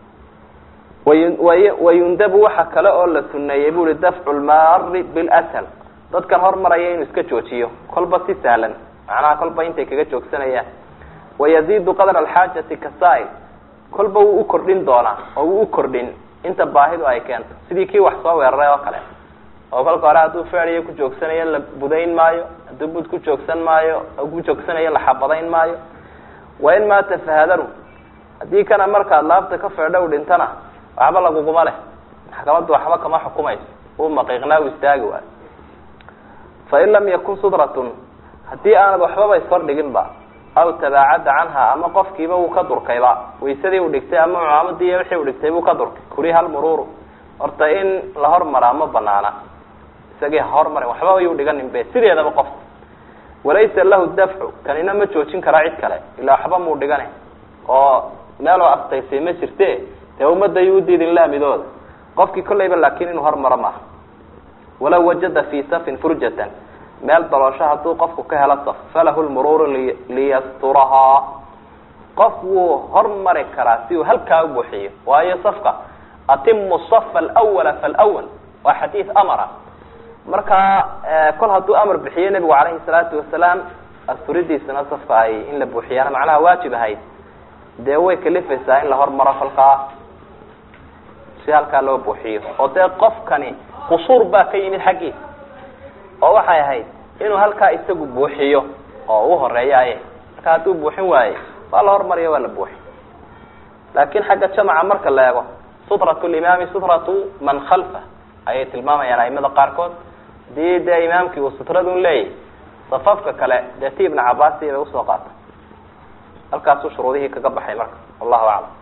way wayundabu waxa kale oo la suneeyey bu uhi dafcu lmaari bilshal dadkan hormaraya inuu iska joojiyo kolba si sahlan macnaha kolba intay kaga joogsanayaan wayaziidu qadra alxaajati kasaa'il kolba wuu u kordhin doonaa oo wuu u kordhin inta baahidu ay keento sidii kii wax soo weeraray oo kale oo kolka hore hadduu feediyo ku joogsanayo la budayn maayo hadduu bud ku joogsan maayo ku joogsanayo la xabadayn maayo wain maata fahadaru haddii kana markaad laabta ka feedho u dhintana waxba laguguma leh maxkamaddu waxba kama xukumayso uu maqiiqnaa u istaagi waayo fain lam yakun sudratun haddii aanad waxbaba ishordhigin ba aw tabaacada canha ama qofkiiba wuu ka durkayba waysadii uu dhigtay ama cumaamadii wixii uu dhigtay buu ka durkay kuriha lmuruuru horta in la hormaraa ma banaana isagii ha hormarin waxbaba yuu dhiganin be sideedaba qof walaysa lahu dafcu kanina ma joojin karaa cid kale ilaa waxba muu dhigane oo meeloo astaysay ma jirte dee ummadda yuu udiidin laamidooda qofkii kolleyba laakin inuu hormaro maaha walaw wajada fi safin furjatan meel daloosho hadduu qofku ka helo saf falahu lmuruuru liyasturahaa qof wuu hormari karaa si uu halkaa u buuxiyo waayo safka atimu safa alwala falwal waa xadiid amara markaa kol hadduu amar bixiyo nebigu calayhi salaatu wasalaam asturidiisana safka ay in la buuxiyaana macnaha waajib ahayd dee way kalifaysaa in la hormaro kolkaa si halkaa loo buuxiyo oo dee qofkani qusuur baa ka yimid xaggiisa oo waxay ahayd inuu halkaa isagu buuxiyo oo u horeeyaye marka hadduu buuxin waaye waa la hormariyo waa la buuxi laakin xagga jamaca marka la eego sutratu limaami sutratu man khalfa ayay tilmaamayaan aimada qaarkood hadii dee imaamkii uu sutradun leeyahy safafka kale dee ti ibna cabasi bay usoo qaata halkaasuu shuruudihii kaga baxay marka wallahu aclam